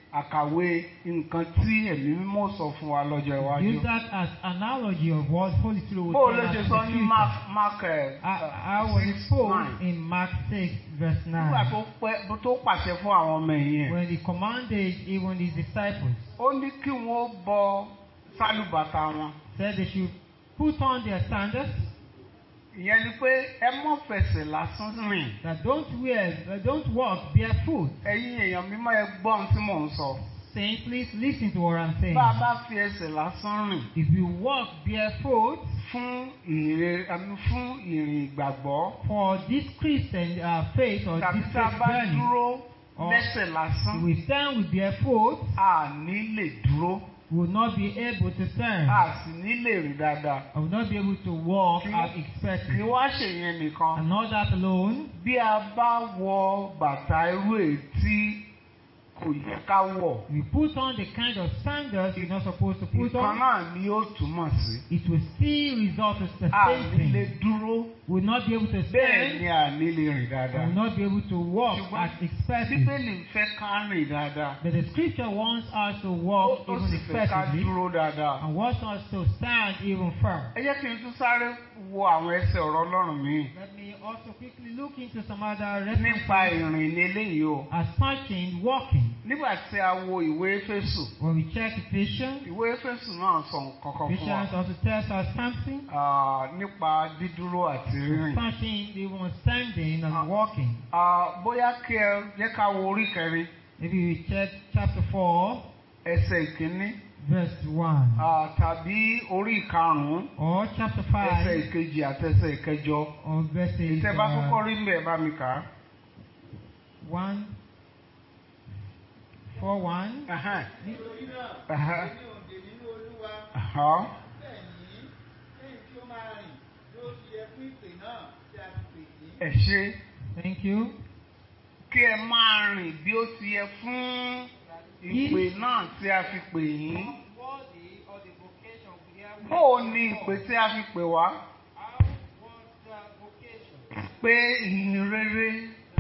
àkàwé nǹkan tí ẹ̀mí mímọ́ sọ fún wa lọ́jọ́ iwájú. Use that as analogy of what Holy Spirit will bó o tell ló us ṣe in sọ the ní future. mark mark ẹ I, I was six exposed nine in Mark 6, verse 9, nígbà tó pẹ́ tó pàṣẹ fún àwọn ọmọ ẹ̀yìn ẹ̀ when he commanded even his disciples, ó ní kí wọ́n bọ sálùbàtà wọn said they should put on their sandals, ìyẹn ni pé ẹ mọ́ fẹsẹ̀ lásán rìn that don't wear, that don't walk barefoot. ẹ̀yin èèyàn mímọ́ ẹ gbọ́ ohun tí mò ń sọ Saints, please listen to what I'm saying. bá a bá fi ẹsẹ̀ lásán rìn If you walk barefoot fún ìrìn àmì fún ìrìn ìgbàgbọ́ for this Christian uh, faith or tàbí this tá a faith bá journey, dúró or lẹ́sẹ̀ lásán we stand with barefoot, a ní lè dúró we will not be able to stand. a sì ní lè rìn dáadáa I will not be able to walk Kí- as kì í expected. wá ṣèyẹn nìkan And not that alone, bí a bá wọ bàtà irú ètí kò yẹ ká wọ̀ we put on the kind of sandals you're not supposed to put ìkan on, náà ni ó túmọ̀ sí it will still result in the a same ní lè thing. dúró We will not be able to bẹ́ẹ̀ ni stand, a ní lè rìn we dáadáa will not be able to walk Ṣùgbọ́n as expected. bíbélì ń fẹ́ ká rìn dáadáa But the scripture wants us to ó walk ó even sì fẹ́ ká effectively dúró dáadáa. and wants us to stand even firm. ẹ jẹ́ kí n tún sáré wo àwọn ẹsẹ̀ ọ̀rọ̀ ọlọ́run mi Let me also quickly look into some other nípa references ìrìn ní eléyìí o as touching walking. nígbà tí a wo ìwé Éfésù When we check Ephesians, ìwé Éfésù náà sọ nǹkan kan fún wa Ephesians also tells us something ah, nípa dídúró àti rírìn. touching even standing Ah. and walking. Ah, bóyá kí ẹ jẹ́ ká wo orí kẹrin Maybe we check chapter 4, ẹsẹ̀ ìkíní verse 1, ah, tàbí orí ìkarùn-ún or chapter ẹsẹ̀ 5, ìkejì àti ẹsẹ̀ ìkẹjọ. or verses ìtẹ́ bá kọ́kọ́ uh, rí mbẹ̀ bá mi kà á. 1, 4, 1. Ahán, Nítorí náà, ahán, èmi ò dè nínú Olúwa. ahán. Bẹ́ẹ̀ ni, lẹ́yìn tí ó máa rìn, yóò ti yẹ fún ìpè náà tí a ti pè yín. ẹ ṣé Thank you. kí ẹ máa rìn bí ó ti yẹ fún ìpè náà tí a fi pè yín. Worthy of the vocation we are Bó o ní ìpè tí a fi pè wá? How was the vocation? Pé ìhìn rere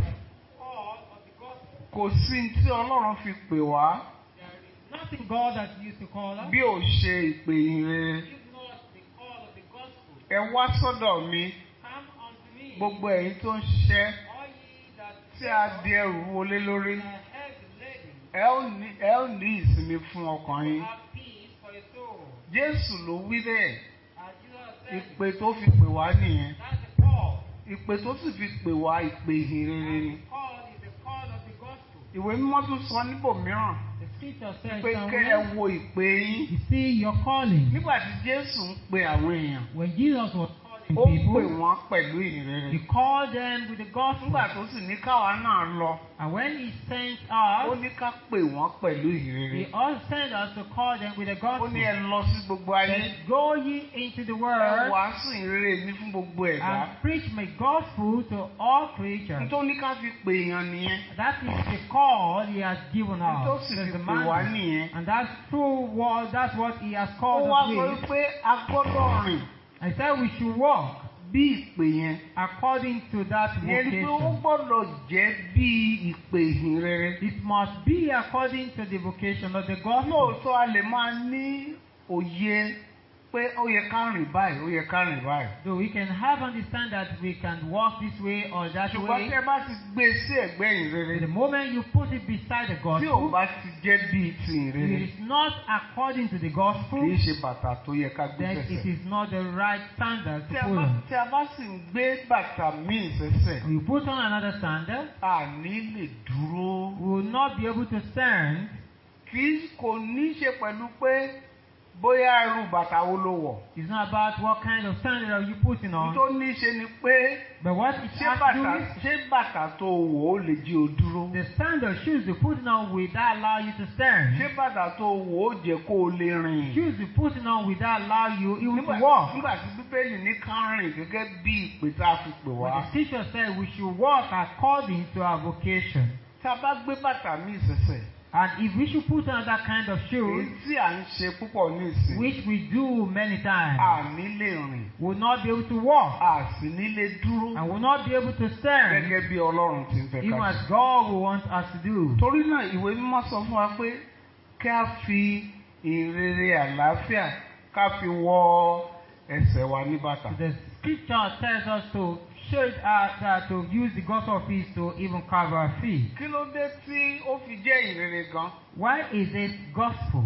The call of the gospel. kò sí tí Ọlọ́run fi pè wá There is nothing God has used to call us. bí ò ṣe ìpè ìhìn rere. If not the call of the gospel. Ẹ wá sọ́dọ̀ mi Come unto me. gbogbo ẹ̀yin tó ń ṣiṣẹ́ All ye that tí a di ẹrù wọlé lórí. are heavy laden, Ẹ ó ní ẹ ó ní ìsinmi fún ọkàn yín. have peace for your soul. Jésù ló wí bẹ́ẹ̀. As Jesus said, Ìpè tó fi pè wá nìyẹn. that's the call. Ìpè tó sì fi pè wá ìpè ìhìn rere ni. And the call is the call of the gospel. Ìwé mímọ́ tún sọ níbòmíràn The scripture says pé kẹ́ ẹ somewhere, wo ìpè yín. you see your calling. Nígbà tí Jésù ń pe àwọn èèyàn, When Jesus was calling ó pè people, wọ́n pẹ̀lú ìhìn rere. he called them with the gospel. Nígbà tó sì ní káwa náà lọ, And when he sent ó us, ní ká pè wọ́n pẹ̀lú ìhìn he rere. also sent us to call them with the Ó gospel. ní ẹ lọ sí gbogbo ayé. Then go ye into the Ẹ world wàásù ìhìn rere mi fún gbogbo ẹ̀dá. and preach my gospel to all creatures. Nítorí ká fi pè èèyàn nìyẹn. That is the call he has given Tó us. sì That's fi the pè wá mandate. nìyẹn. And that's true what that's what he has Ó called wá us sọ with. wípé a gbọ́dọ̀ rìn I said we should walk bí ìpè yẹn. according to that Ìyẹn ni pé ó vocation. gbọ́dọ̀ jẹ́ bí ìpè ìhìn rere. It must be according to the vocation of the gospel. Lóòótọ́ a lè máa ní òye pé ó yẹ ká rìn báyìí, ó yẹ ká rìn báyìí. Though we can have understand that we can walk this way or that Ṣùgbọ́n way. tí ẹ bá ti gbé e sí ẹ̀gbẹ́ ìhìn rere, The moment you put it beside the tí ò gospel, bá ti jẹ́ bíi ti ìhìn it rere, is not according to the kì gospel, í ṣe bàtà tó yẹ ká gbé then it sẹ́sẹ̀. is not the right standard Tí to a put bá on. tí a bá sì ń gbé bàtà míì sẹ́sẹ̀, We put on another standard, àní lè dúró. we will not be able to stand. Kì í kò ní ṣe pẹ̀lú pé bóyá irú bàtà wo ló wọ̀. It's not about what kind of standard are you putting Ohun on, tó ní ṣe ni pé but what it ṣé has to do bàtà with ṣé bàtà tó wọ̀ ó lè jí o dúró. the standard shoes you're putting on will that allow you to stand. Ṣé bàtà tó wọ̀ ó jẹ́ kó o lè rìn. Shoes you're putting on will that allow you even Nígbà to walk. nígbà tí Bíbélì ní ká rìn gẹ́gẹ́ bí ìpè tá a fi pè But wá. the teacher said we should walk according to our vocation. Tá a bá gbé bàtà míì sẹ̀sẹ̀, And if we should put on that kind of èyí shoes, tí à ń ṣe púpọ̀ ní ìsìn which we do many times, a ní lè rìn will not be able to walk a sì ní lè dúró and will not be able to stand, gẹ́gẹ́ bí ọlọ́run ti ń fẹ́ even ká as ṣe. God will want us to do. torí náà ìwé mímọ́ sọ fún wa pé kí a fi ìrere àlàáfíà ká fi wọ ẹsẹ̀ wa ní bàtà. The scripture tells us to show it out that to use the gospel of peace to even cover our feet. kí ló dé tí ó fi jẹ́ ìrere gan? Why is it gospel?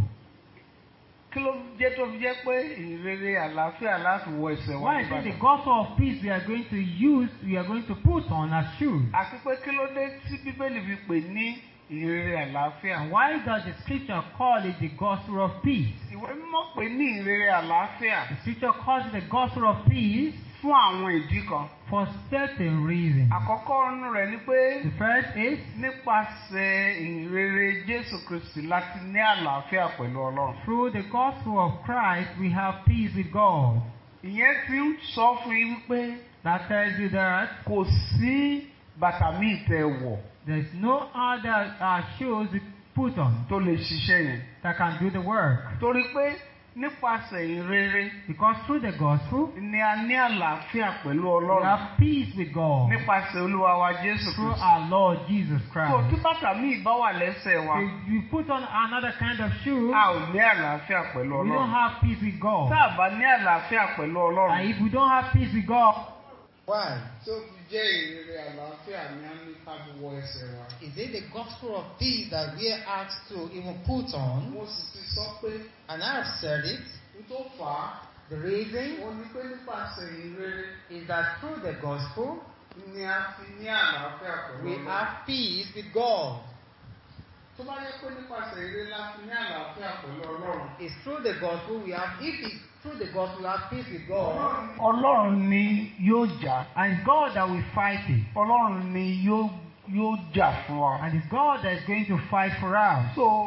kí ló jẹ́ tó fi jẹ́ pé ìrere àlàáfíà láti wọ ẹsẹ̀ wa Why ní is it the bàtà? gospel of peace we are going to use, we are going to put on as shoes? àti pé kí ló dé tí bíbélì fi pè ní ìrere àlàáfíà? And why does the scripture call it the gospel of peace? ìwé mímọ́ pè ní ìrere àlàáfíà The scripture calls it the gospel of peace fún àwọn ìdí kan. for certain reasons. àkọ́kọ́ nínú rẹ̀ ni pé The first is nípasẹ̀ ìrere Jésù Kristi láti ní àlàáfíà pẹ̀lú Ọlọ́run. through the gospel of Christ we have peace with God. ìyẹn fi ń sọ fún yín wípé That tells you that kò sí bàtà míì tẹ wọ̀ there's no other uh, shoes we put on tó lè ṣiṣẹ́ yẹn. that can do the work. torí pé nípasẹ̀ ìrere Because through the gospel ni a ní àlàáfíà pẹ̀lú we Ọlọ́run have peace with God nípasẹ̀ Olúwa wa Jésù through Kristi. our Lord Jesus tó tí Christ. bàtà míì bá wà lẹ́sẹ̀ wa If you put on another kind of shoe, a ò ní àlàáfíà pẹ̀lú we don't Ọlọ́run. have peace with God. tá a bá ní àlàáfíà pẹ̀lú And Ọlọ́run. if we don't have peace with God, why tó fi jẹ́ ìrere àlàáfíà ni a ní ká fi wọ ẹsẹ̀ wa. Is it the gospel of peace that we are asked to even put on? mo sì ti sọ pé And I have said it. n tó fà á The reason ó ní pé nípasẹ̀ ìrere is that through the gospel ni a fi ní àlàáfíà pẹ̀lú we Ọlọ́run. have peace with God. tó bá yẹ pé nípasẹ̀ ìrere la fi ní àlàáfíà pẹ̀lú Ọlọ́run. It's through the gospel we have, if it's through the gospel we have peace with God. Ọlọ́run ni yóò jà. and it's God that will fight it. Ọlọ́run ni yóò yóò jà fún wa. And it's God that is going to fight for us. so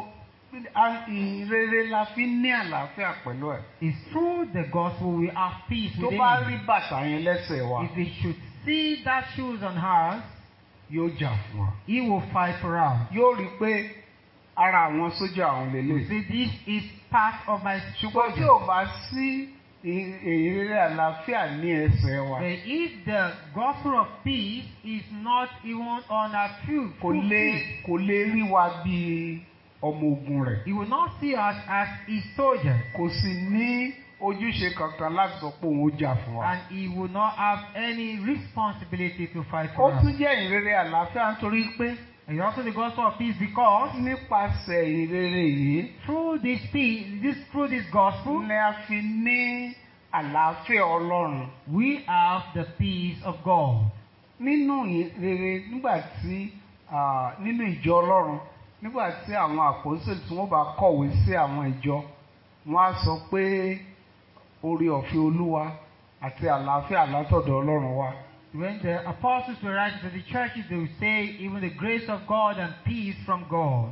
a- ìrere la fi ní àlàáfíà pẹ̀lú ẹ̀. It's through the gospel we have peace tó within bá it. rí bàtà yẹn lẹ́sẹ̀ wa If we should see that shoes on us, yóò jà fún wa. He will fight for us. yóò rí i pé ara àwọn sójà àwọn You lélẹ̀. see, this is part of my ṣùgbọ́n tí soldier. ò bá sí ì- ìrere àlàáfíà ní ẹsẹ̀ wa But if the gospel of peace is not even on our feet, kò lè kò lè rí wa bí ọmọ ogun rẹ̀. He will not see us as his soldiers. kò sì ní ojúṣe kankan láti sọ pé òun ó jà fún wa. And he will not have any responsibility to fight ó for us. tún jẹ́ ìrere àlàáfíà nítorí pé And also the gospel of peace because nípasẹ̀ ìrere yìí through this peace, this through this gospel, ni a fi ní àlàáfíà Ọlọ́run. we have the peace of God. nínú ìrere nígbà tí ah, nínú ìjọ Ọlọ́run nígbà tí àwọn àpòsílẹ̀ tí wọ́n bá kọ̀wé sí àwọn ìjọ wọ́n á sọ pé orí ọ̀fẹ́ Olúwa àti àlàáfíà látọ̀dọ̀ Ọlọ́run wá. When the apostles were writing to the churches, they would say, even the grace of God and peace from God.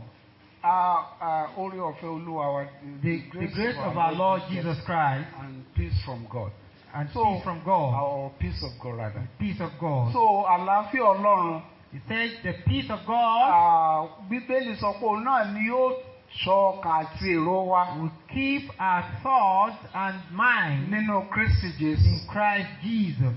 Ah, ah, orí ọ̀fẹ́ Olúwa wa. The, the grace of our Lord Jesus Christ and peace from God. and So, peace from God. Or peace of God rather. Peace of God. So àlàáfíà Ọlọ́run He says the peace of God ah, Bíbélì sọ pé òun náà ni yóò ṣọ́ ọkàn àti èrò wa will keep our thoughts and mind nínú Kristi Jésù. in Christ Jesus.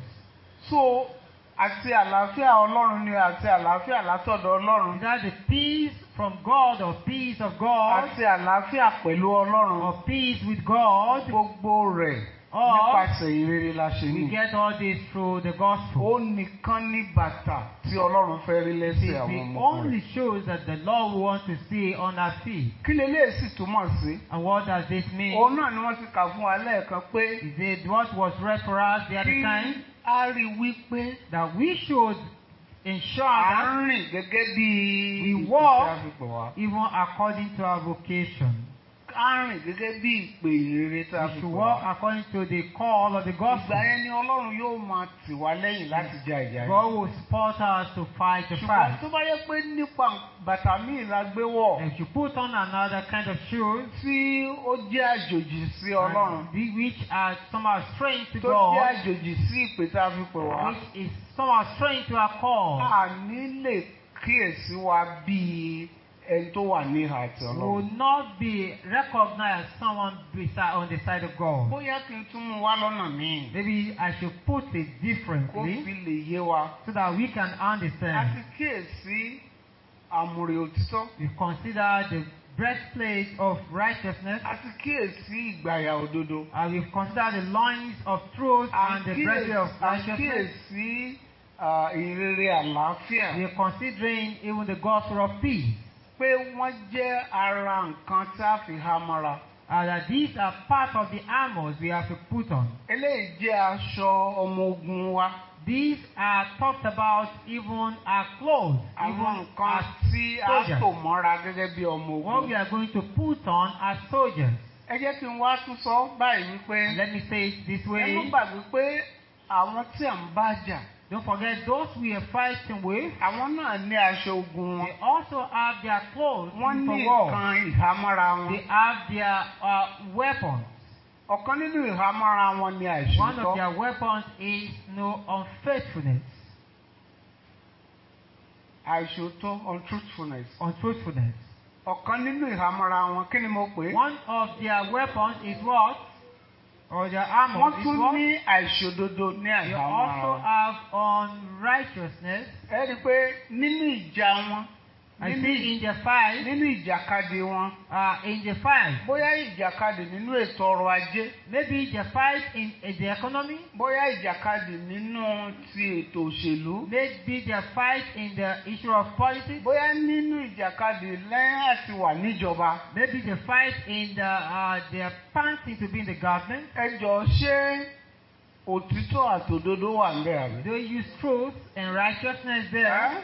So àti àlàáfíà Ọlọ́run ni àti àlàáfíà látọ̀dọ̀ Ọlọ́run Is that the peace from God or peace of God àti àlàáfíà pẹ̀lú Ọlọ́run or peace with God? gbogbo rẹ̀ Or nípasẹ̀ ìrere la ṣe we ní. get all this through the gospel. Ó nìkan ní bàtà tí Ọlọ́run fẹ́ rí It lẹ́sẹ̀ àwọn it ọmọ only rẹ̀. shows that the Lord wants to see on our feet. Kí leléyìí sì túmọ̀ sí? And what does this mean? Òun náà ni wọ́n ti kà fún wa lẹ́ẹ̀kan pé Is it what was read for us the other kí time? a rí wípé That we should ensure à that ń rìn gẹ́gẹ́ bí We ìpè walk tí a fi pè wá. even according to our vocation. À ń rìn gẹ́gẹ́ bí ìpè ìrere tí a We fi should pè walk wá. according to the call of the Ìgbà gospel. yẹn ni Ọlọ́run yóò máa tì wá lẹ́yìn láti ja ìjà yìí. God will support us to fight the Ṣùgbọ́n fight. tó bá yẹ pé nípa bàtà míì la gbé wọ̀ If you put on another kind of shoes, tí ó jẹ́ àjòjì sí Ọlọ́run and the- which are somehow strange to tó jẹ́ God, àjòjì sí ìpè tí a fi pè wá. which is somehow strange to our call, A ní lè kíyèsí wa bíi ẹni tó wà ní ìhà àti will ọlọ́run. not be recognized as someone beside, on the side of God. bóyá kí n tún mú wá lọ́nà míì Maybe I should put it kó fi differently lè yé wa. so that we can a understand. ti kíyèsí àmùrè òtítọ́. We consider the breastplate of righteousness, a ti kíyèsí ìgbàyà òdodo. and we consider the loins of truth a and the kíyèsí- breastplate of a righteousness. kíyèsí ah, ìrere àlàáfíà. We are considering even the gospel of peace. pé wọ́n jẹ́ ara nǹkan tí a fi há mọ́ra. And that these are part of the armors we have to put on. eléyìí jẹ́ aṣọ ọmọ ogun wa. These are talked about even our clothes, àwọn even nǹkan as tí a soldiers. tò mọ́ra gẹ́gẹ́ bí ọmọ what ogun. we are going to put on as soldiers. ẹ jẹ́ kí n wá tún sọ báyìí wípé Let me say it this ẹ way. má gbàgbé pé àwọn tí à ń bá jà Don't forget those we are fighting with. àwọn náà ní aṣọ ogun wọn. They also have their clothes wọ́n ní for war. nǹkan ìhámọ́ra wọn. They have their uh, weapons. ọ̀kan nínú ìhámọ́ra wọn ni One of àìṣòótọ́. their weapons is no unfaithfulness, àìṣòótọ́ untruthfulness. untruthfulness. ọ̀kan nínú ìhámọ́ra wọn kí ni mo pè é. One of their weapons is what? Or their armor wọ́n is tún what? ní àìṣòdodo ní They àìhámọ́ra also wọn. have unrighteousness. ẹ rí i pé nínú ìjà wọn I nínú see in the fight, nínú ìjàkadì wọn uh, in the fight, bóyá ìjàkadì nínú ètò ọrọ̀ ajé maybe the fight in, in the economy, bóyá ìjàkadì nínú ti ètò òṣèlú maybe the fight in the issue of politics, bóyá nínú ìjàkadì lẹ́yìn àti wà níjọba maybe the fight in the uh, the panting to be in the government. ẹ jọ ṣé òtítọ́ àtòdodo wà ń bẹ̀ àbí. They use truth and righteousness there. Ẹ́?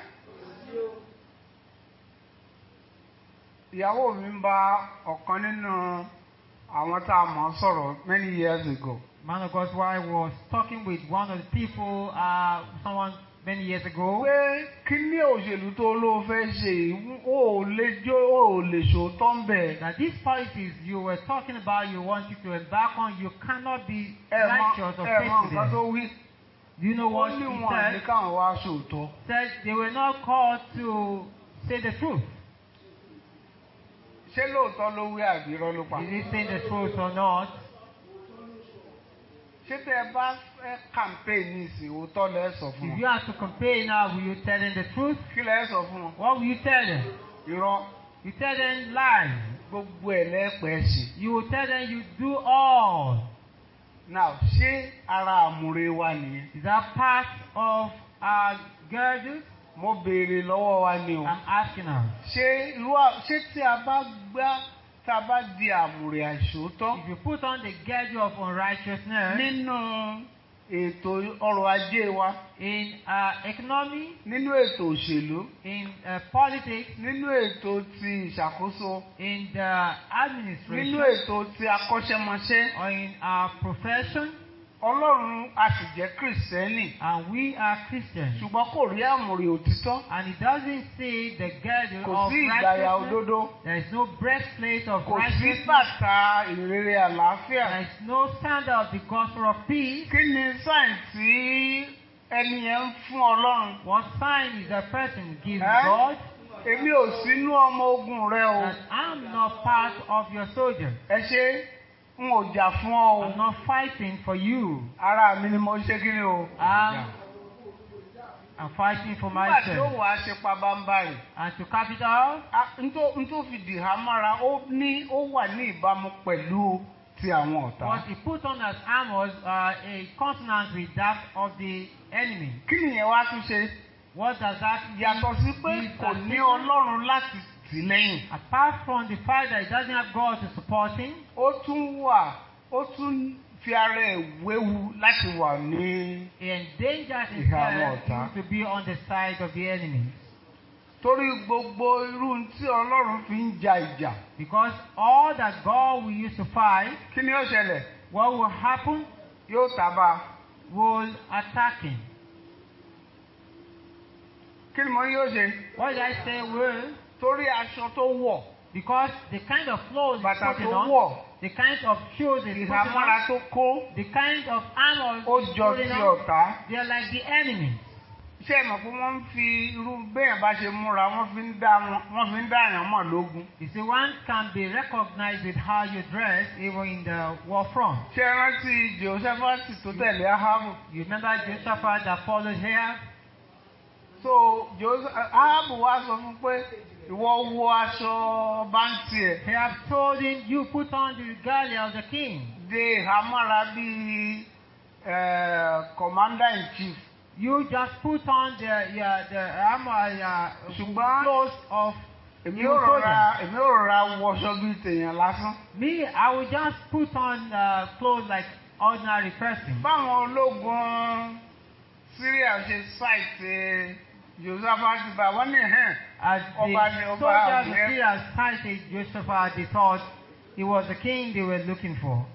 ìyàwó mi ń bá ọ̀kan nínú àwọn tá a mọ̀ sọ̀rọ̀ many years ago. Man of God's wife was talking with one of the people, uh, someone many years ago. pé kí ní òṣèlú tó ló fẹ́ ṣe yìí, ó ò lè jó ó ò lè ṣòótọ́ ń bẹ̀. That these policies you were talking about, you wanted to embark on, you cannot be ẹ mọ righteous or ẹ mọ faithful. nǹkan tó there. wí. Do you know ó what ní he wọn ní said? káwọn wá ṣòótọ́. Said they were not called to say the truth. ṣé lóòótọ́ ló wí àbí irọ́ ló pa. Is he saying the truth or not? ṣé tẹ́ ẹ bá fẹ́ campaign ní ìsìn òótọ́ lẹ́ sọ fún If you wọn. have to compare now, will you tell them the truth? kí lẹ́ sọ fún wọn. What will you tell them? irọ́ You tell them lies. gbogbo ẹ̀ lẹ́pẹ́ ṣe. You will tell them you do all. now ṣé ara àmúre wa nìyẹn. Is that part of our girdle? mo béèrè lọ́wọ́ wa ni o. I'm asking us. ṣé irú à- ṣé tí a bá gbá tá a bá di àmùrè àìṣòótọ́ If you put on the girdle of unrighteousness nínú ètò ọrọ̀ ajé wa in uh, economy, nínú ètò òṣèlú in uh, politics, nínú ètò ti ìṣàkóso in the nínú administration, ètò ti akọ́ṣẹ́mọṣẹ́ or in our profession, ọlọ́run a sì jẹ́ kìrìsìtẹ́nì and we are Christians. ṣùgbọ́n kò rí àmùrè òtítọ́ And it doesn't say the girdle kò of sí ìgbàyà righteousness. òdodo There is no breastplate of kò sí righteousness. bàtà ìrere àlàáfíà There is no standard of the gospel of peace. kí ni sáìn tí ẹni yẹn ń fún ọlọ́run What sign is a person gives Eh? God èmi ò sínú ọmọ ogun rẹ o that I'm not part of your soldiers. ẹ ṣe n ò jà fún ọ I'm o not fighting for you. ara mi ni mo ṣe kí ni o. I'm, I'm fighting for nígbà tí ó myself. wàá ṣe pabambarì And to cap it off, n tó fi dìhà mára ó ní ó wà ní ìbámu pẹ̀lú ti àwọn ọ̀tá. what he put on as armors are a consonant with that of the enemy. kí nìyẹn wá tún ṣe What does that yàtọ̀ sí pé Is kò that ní different? ọlọ́run láti tì lẹ́yìn Apart from the fact that he doesn't have God to support him, ó tún wà ó tún fi ara ẹ̀ wéwu láti wà ní. he endangers Ìhà àwọn himself ọ̀tá. to be on the side of the enemy. torí gbogbo irú tí ọlọ́run fi ń ja ìjà Because all that God will use to fight, kí ni ó ṣẹlẹ̀ what will happen yóò tábà will attack him. kí ni mo ní yóò ṣe What did I say will? torí aṣọ tó wọ̀ Because the kind of clothes he's bàtà putting tó on, wọ̀ the kind of shoes he's putting ìhámọ́ra on, tó kó the kind of armor ó he's jọ putting ti on, ọ̀tá they are like the enemy. ṣé ẹ mọ̀ pé wọ́n ń fi irú béèyàn bá ṣe múra wọ́n fi ń dá wọn wọ́n fi ń dá àyàn mọ̀ lógun. You see, one can be recognized with how you dress, even in the war front. ṣé ẹ rántí Jehoṣafati tó tẹ̀lé Ahabu? You remember Jehoshaphat that followed here? so Jehoṣa- Ahabu wá sọ fún pé ìwọ wo aṣọ báńtì ẹ̀ They have told him, You put on the regalia of the king. dé ìhámọ́ra bíi eh, commander in chief. You just put on the yeah, the armor, uh, Ṣùgbọ́n- clothes of èmi you ò rọra soldiers. èmi ò rọra wọṣọ bíi tèèyàn lásán. Me, I will just put on uh, clothes like ordinary person. báwọn ológun Syria ṣe ṣàìsè Jehoṣafati bá wọn ní hàn As the Ọba ni ọba soldiers àgbẹ̀. of Syria sighted Jehoshaphat, they thought he was the king they were looking for.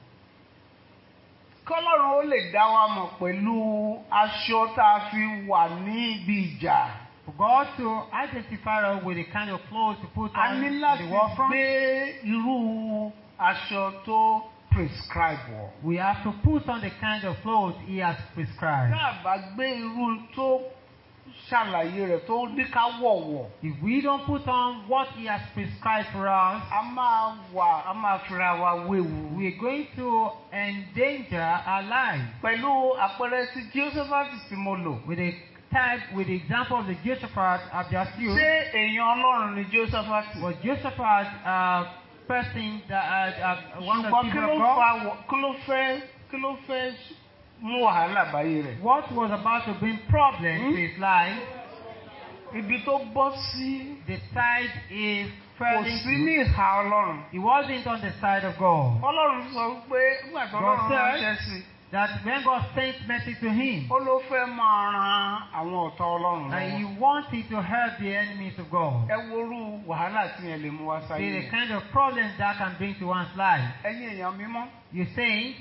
kọ́lọ́run ó lè dá wa mọ̀ pẹ̀lú aṣọ tá a fi wà ní ibi ìjà. For God to identify us with the kind of clothes to put a on ní in láti the war front, gbé irú aṣọ tó prescribe wọ̀. we have to put on the kind of clothes He has prescribed. tá a bá gbé irú tó ṣàlàyé rẹ̀ tó ní ká wọ̀wọ̀ If we don't put on what He has prescribed for us, a máa wà a máa fira wa wéwu. we're going to endanger our lives. pẹ̀lú àpẹẹrẹ tí Jehoshaphat tí mo lò. With the type, with the example of the Jehoshaphat I've just used, ṣé èèyàn ọlọ́run ni Jehoshaphat? was Jehoshaphat a person that uh, uh, one of the ṣùgbọ́n kí people ló of God? fa wọ- kí ló fẹ́ kí ló fẹ́ mú wàhálà báyé rẹ̀? What was about to bring problems Hmm? to his life, ibi tó bọ́ sí the side he kò fell sí into, ní ìhà ọlọ́run. he wasn't on the side of God. ọlọ́run sọ pé nígbà tó God ọlọ́run said- ránṣẹ́ sí i That when God sent message to him, ó ló fẹ́ máa ran àwọn ọ̀tá ọlọ́run that he lọ́wọ́. wanted to help the enemies of God. ẹ worú wàhálà tí yẹn lè mú wá See sáyé the yẹn. kind of problems that can bring to one's life. ẹ̀yin èèyàn mímọ́ You saying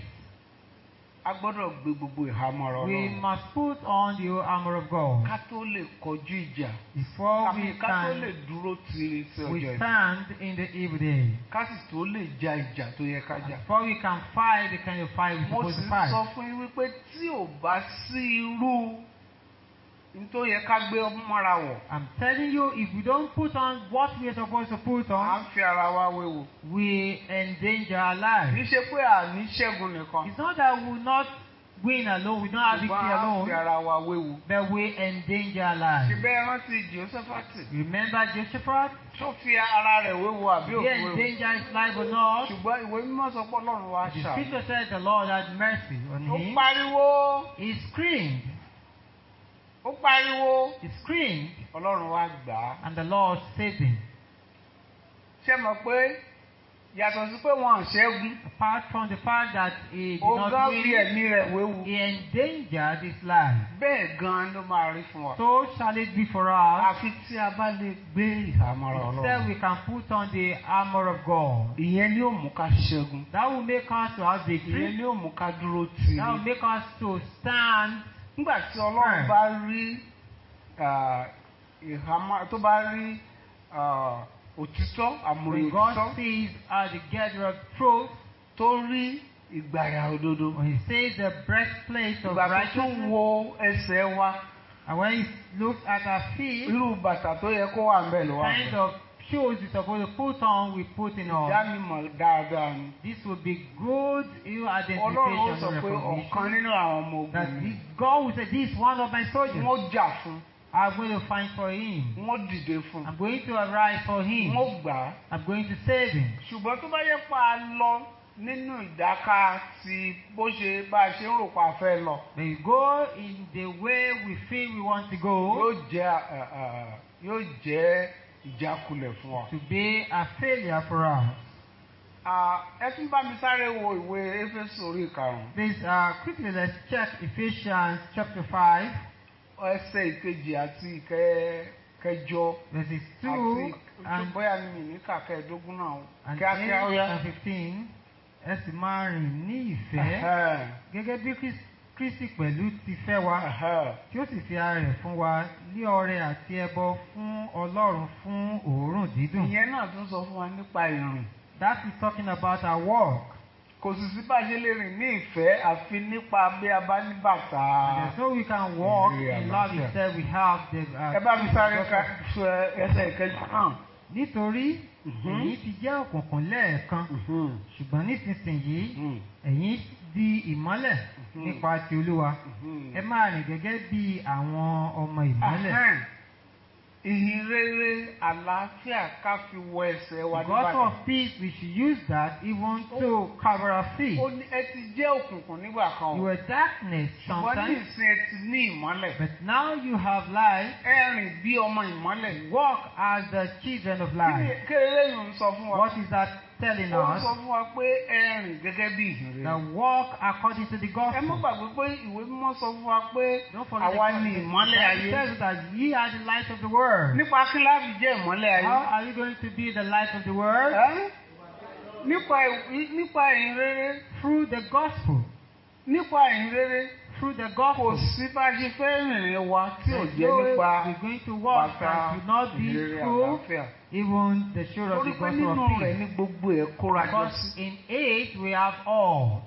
a gbọ́dọ̀ gbé gbogbo ìhámọ́ra we ọlọ́run must put on the armor of God ká tó lè kọjú ìjà before àmì we ká tó lè can dúró tiri sí ọjọ́ we ìbí stand in the evil day. ká sì tó lè ja ìjà tó yẹ ká jà. Before we can fight the kind of fight we're mo supposed sì to ń fight. sọ fún yín wípé tí ò bá sí irú n tó yẹ ká gbé mọ́ra wọ̀ I'm telling you, if we don't put on what we are supposed to put à on, ń fi ara wa wéwu. we endanger our kì í lives. ṣe pé àní ṣẹ́gun nìkan It's not that we will not win alone, we don't have victory ṣùgbọ́n à ń alone, fi ara wa wéwu. but we endanger our lives. ṣùgbọ́n ẹ rántí Jèhóṣáfátì Remember Jehoshaphat? tó fi ara rẹ̀ wéwu àbí He òkú wéwu. endangered his life or not? ṣùgbọ́n ìwé mímọ́ sọ pé ọlọ́run wa The ṣà. scripture said the Lord had mercy on ó him. pariwo He screamed, ó pariwo he screamed, ọlọ́run wa gbà á. and the Lord saved him. ṣé mọ̀ pé yàtọ̀ sí pé wọn ò ṣẹ́gun Apart from the fact that he did ó not gán fi win, ẹ̀mí rẹ̀ wéwu. he endangered his life. bẹ́ẹ̀ gan-an ló máa rí fún wa. So shall it be for us. àfi tí a bá lè gbé ìhámọ́ra Instead, ọlọ́run. we can put on the armor of God. ìyẹn ni ó mú ká ṣẹ́gun. That will make us to have ìyẹn victory. ni ó mú ká dúró tì That will í. make us to stand. nígbà tí ọlọ́run Right. bá rí ah, ìhámọ́ tó bá rí ah, òtítọ́ àmúrí When God òtítọ́ sees uh, the gather of truth, tó rí ìgbàyà òdodo. when He sees the breastplate of ìgbà tó tún righteousness, wo ẹsẹ̀ wa and when He looks at our feet, irú bàtà tó yẹ kó wà ń bẹ̀ ló wà ń kind bẹ̀. of shoes we're supposed to put on, we put in on. ìdánimọ̀ dáadáa ni. This will be good you ọlọ́run ó identification sọ and pé ọ̀kan recognition. nínú àwọn ọmọ That ogun this, mi God will say, This is one of my soldiers. wọ́n jà fún I'm going to fight for him. wọ́n dìde fún I'm going to arise for him. wọ́n gbà á. I'm going to save him. ṣùgbọ́n tó bá yẹ pa á lọ nínú ìdáká ti bó ṣe bá a ṣe ń rò pa fẹ́ lọ But you go in the way we feel we want to go yóò jẹ́ ẹ, ẹ, yóò jẹ́ ìjákulẹ̀ fún wa. to be a failure for us. Ah, ẹ tún bá mi sáré wo ìwé éfésù orí ìkarùn-ún Please, uh, quickly let's check Ephesians chapter 5, ẹsẹ̀ ìkejì àti ìkẹ- kẹjọ verses 2 àti and, bóyá ni mi ní kàkẹ́ ẹ̀dógún náà and kíákíá ó 8 yá. and 15. Ẹ sì máa rìn ní ìfẹ́ Ẹ̀hẹ́n, gẹ́gẹ́ bí Chris- Kristi pẹ̀lú ti fẹ́ wa ẹ̀hẹ́n. tí ó sì fi ara rẹ̀ fún wa ní ọrẹ àti ẹbọ fún Ọlọ́run fún òórùn dídùn. ìyẹn náà tún sọ fún wa nípa ìrìn That is talking about our walk. kò sì sí bá a ṣe lè rìn ní ìfẹ́ àfi nípa bí a bá ní bàtà. And so we can walk Yeah, in love yeah. instead we have the. Uh, ẹ bá mi sáré gospel. ka sọ ẹsẹ̀ ìkẹjọ náà. Nítorí Mhm. ẹ̀yin ti jẹ́ òkùnkùn lẹ́ẹ̀kan Mhm. ṣùgbọ́n nísinsìnyí Mhm. ẹ̀yin di ìmọ́lẹ̀ Mhm. nípa ti Olúwa. Mhm. Ẹ máa rìn gẹ́gẹ́ bí àwọn ọmọ ìmọ́lẹ̀. Ahẹ́n. ìhìn rere àlàáfíà ká fi wọ ẹsẹ̀ wa The gospel níbàdàn. of peace, we should use that even to cover our feet. ó ní ẹ ti jẹ́ òkùnkùn nígbà kan You o. were darkness ṣùgbọ́n ní sometimes, ìsìn ẹ ti ní ìmọ́lẹ̀. but now you have light. ẹ rìn bí ọmọ ìmọ́lẹ̀. Walk as the children of Kí ni light. kéré yìí ń sọ fún wa? What is that telling ó ń us? sọ fún wa pé ẹ rìn gẹ́gẹ́ bí ìhìn rere. That walk according to the ẹ má gospel. gbàgbé pé ìwé mímọ́ sọ fún wa pé Don't forget àwa the ni gospel. ìmọ́lẹ̀ It ayé. says that ye are the light of the world. nípa kí láti jẹ́ ìmọ́lẹ̀ How ayé. are you going to be the light of the world? Ẹ́? nípa ì- nípa ìhìn rere Through the gospel. nípa ìhìn rere Through the kò gospel. sí bá a ṣe fẹ́ rìnrìn wa tí ò There's jẹ́ no way nípa we're going to walk bàtà that will not be ìhìnrere through àlàáfíà. even the show of torí the pé gospel nínú of rẹ̀ peace. ní gbogbo ẹ̀ kóra jọ Because sí. in it we have all.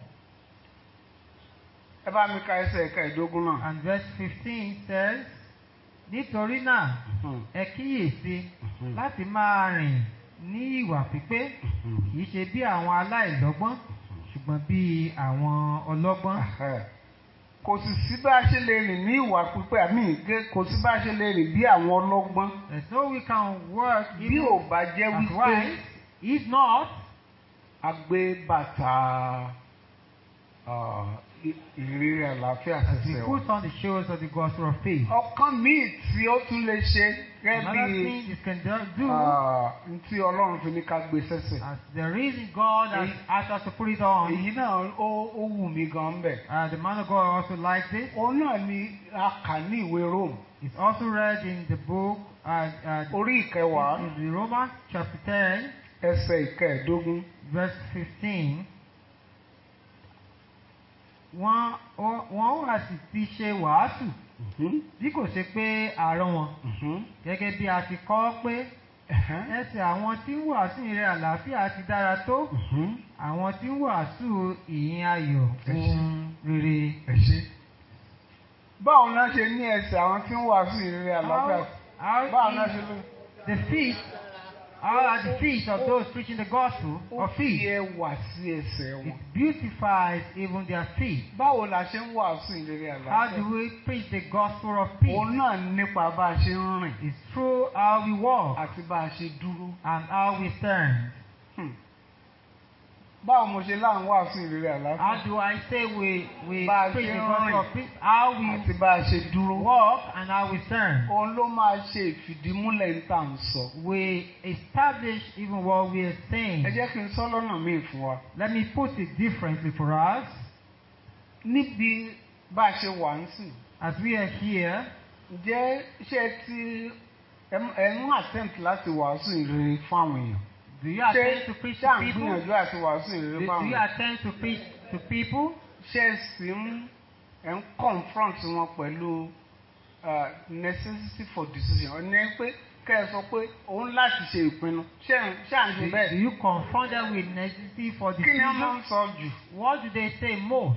ẹ bá mi ka ẹsẹ̀ ẹ̀ka ìdógún náà. And verse 15 says, Nítorí náà, Mhm. ẹ kíyèsí Mhm. láti máa rìn ní ìwà pípé, kìí ṣe bí àwọn aláìlọ́gbọ́n, ṣùgbọ́n bí àwọn ọlọ́gbọ́n. Ẹ̀hẹ́. kò sì sí bá a ṣe lè rìn ní ìwà pípé àmì ìgé kò sí bá a ṣe lè rìn bí àwọn ọlọ́gbọ́n There's no we can work bí even ò bá jẹ́ as wípé wise, if not, a gbé bàtà ah, ì- ìrírí àlàáfíà as we ṣẹ̀ṣẹ̀ put wọ̀. on the shows of the gospel of faith. ọ̀kan míì tí ó tún lè ṣe gẹ́gẹ́ Another bí thing this can do, do ah, n tí Ọlọ́run fi ní ká gbé sẹ́sẹ̀. as the reason God has Èyí- asked us to put it on, èyí náà ó ó wù mí gan bẹ̀. uh, the man of God also likes it. òun náà ni a kà ní ìwé Rome It's also read in the book, uh, uh, orí ìkẹwàá in the Romans chapter 10, ẹsẹ̀ ìkẹẹ̀dógún. verse 15. Wọ́n ó- wọ́n wá sì ti ṣe wàásù Mhm, bí kò ṣe pé àárọ̀ wọn mhm, gẹ́gẹ́ bí a ti kọ́ pé ẹ̀hẹ́n, ẹsẹ̀ àwọn tí ń wàásù ìrẹ́ àlàáfíà ti dára tó mhm. àwọn tí ń wàásù ìyìn ayọ̀ Ẹ ṣé. ohun rere. ẹ ṣe. báwo náà ṣe ní ẹsẹ̀ àwọn tí ń wàásù ìrírí àlàáfíà How, báwo how náà is ṣe ló. the feet, how are the feet of those preaching the gospel ó of fi feet? ẹwà sí ẹsẹ̀ wọn. It beautifies even their feet. báwo la ṣe ń wàásù ìrírí How do àlàáfíà. we preach the gospel of peace? òun náà nípa bá a ṣe ń rìn It's through how we walk àti bá a ṣe dúró. and how we stand. Hmm. báwo mo ṣe láwọn wàásù ìrírí àlàáfíà How do I say we, we Bá a preach ṣe the ń gospel rìn. of peace? How àti we bá a ṣe dúró. walk and how we stand. òun ló máa ṣe ìfìdímúlẹ̀ ń tà ń sọ. We establish even what we are saying. ẹ jẹ́ kí n sọ lọ́nà míì fún wa. Let me put it differently for us. níbi bá a ṣe wà ń sìn. As we are here, ǹjẹ́ ṣé ti ẹ ń- ẹ ń attempt láti wàásù ìrírí fún àwọn èèyàn? do you ṣé attend to preach ṣé to à ń people? gbìyànjú àti wàásù Do, ìrírí do fún àwọn you èèyàn? attend to preach to people? ṣé ẹ sì ń ẹ ń confront wọn pẹ̀lú uh, necessity for decision ọ̀nà pé kẹ́ ẹ sọ pé òun láti ṣe ìpinnu ṣé à ń ṣé à ń ṣe Do, do bẹ́ẹ̀? you confront them with necessity for kí ni wọ́n máa decision? ń sọ jù? What do they say most?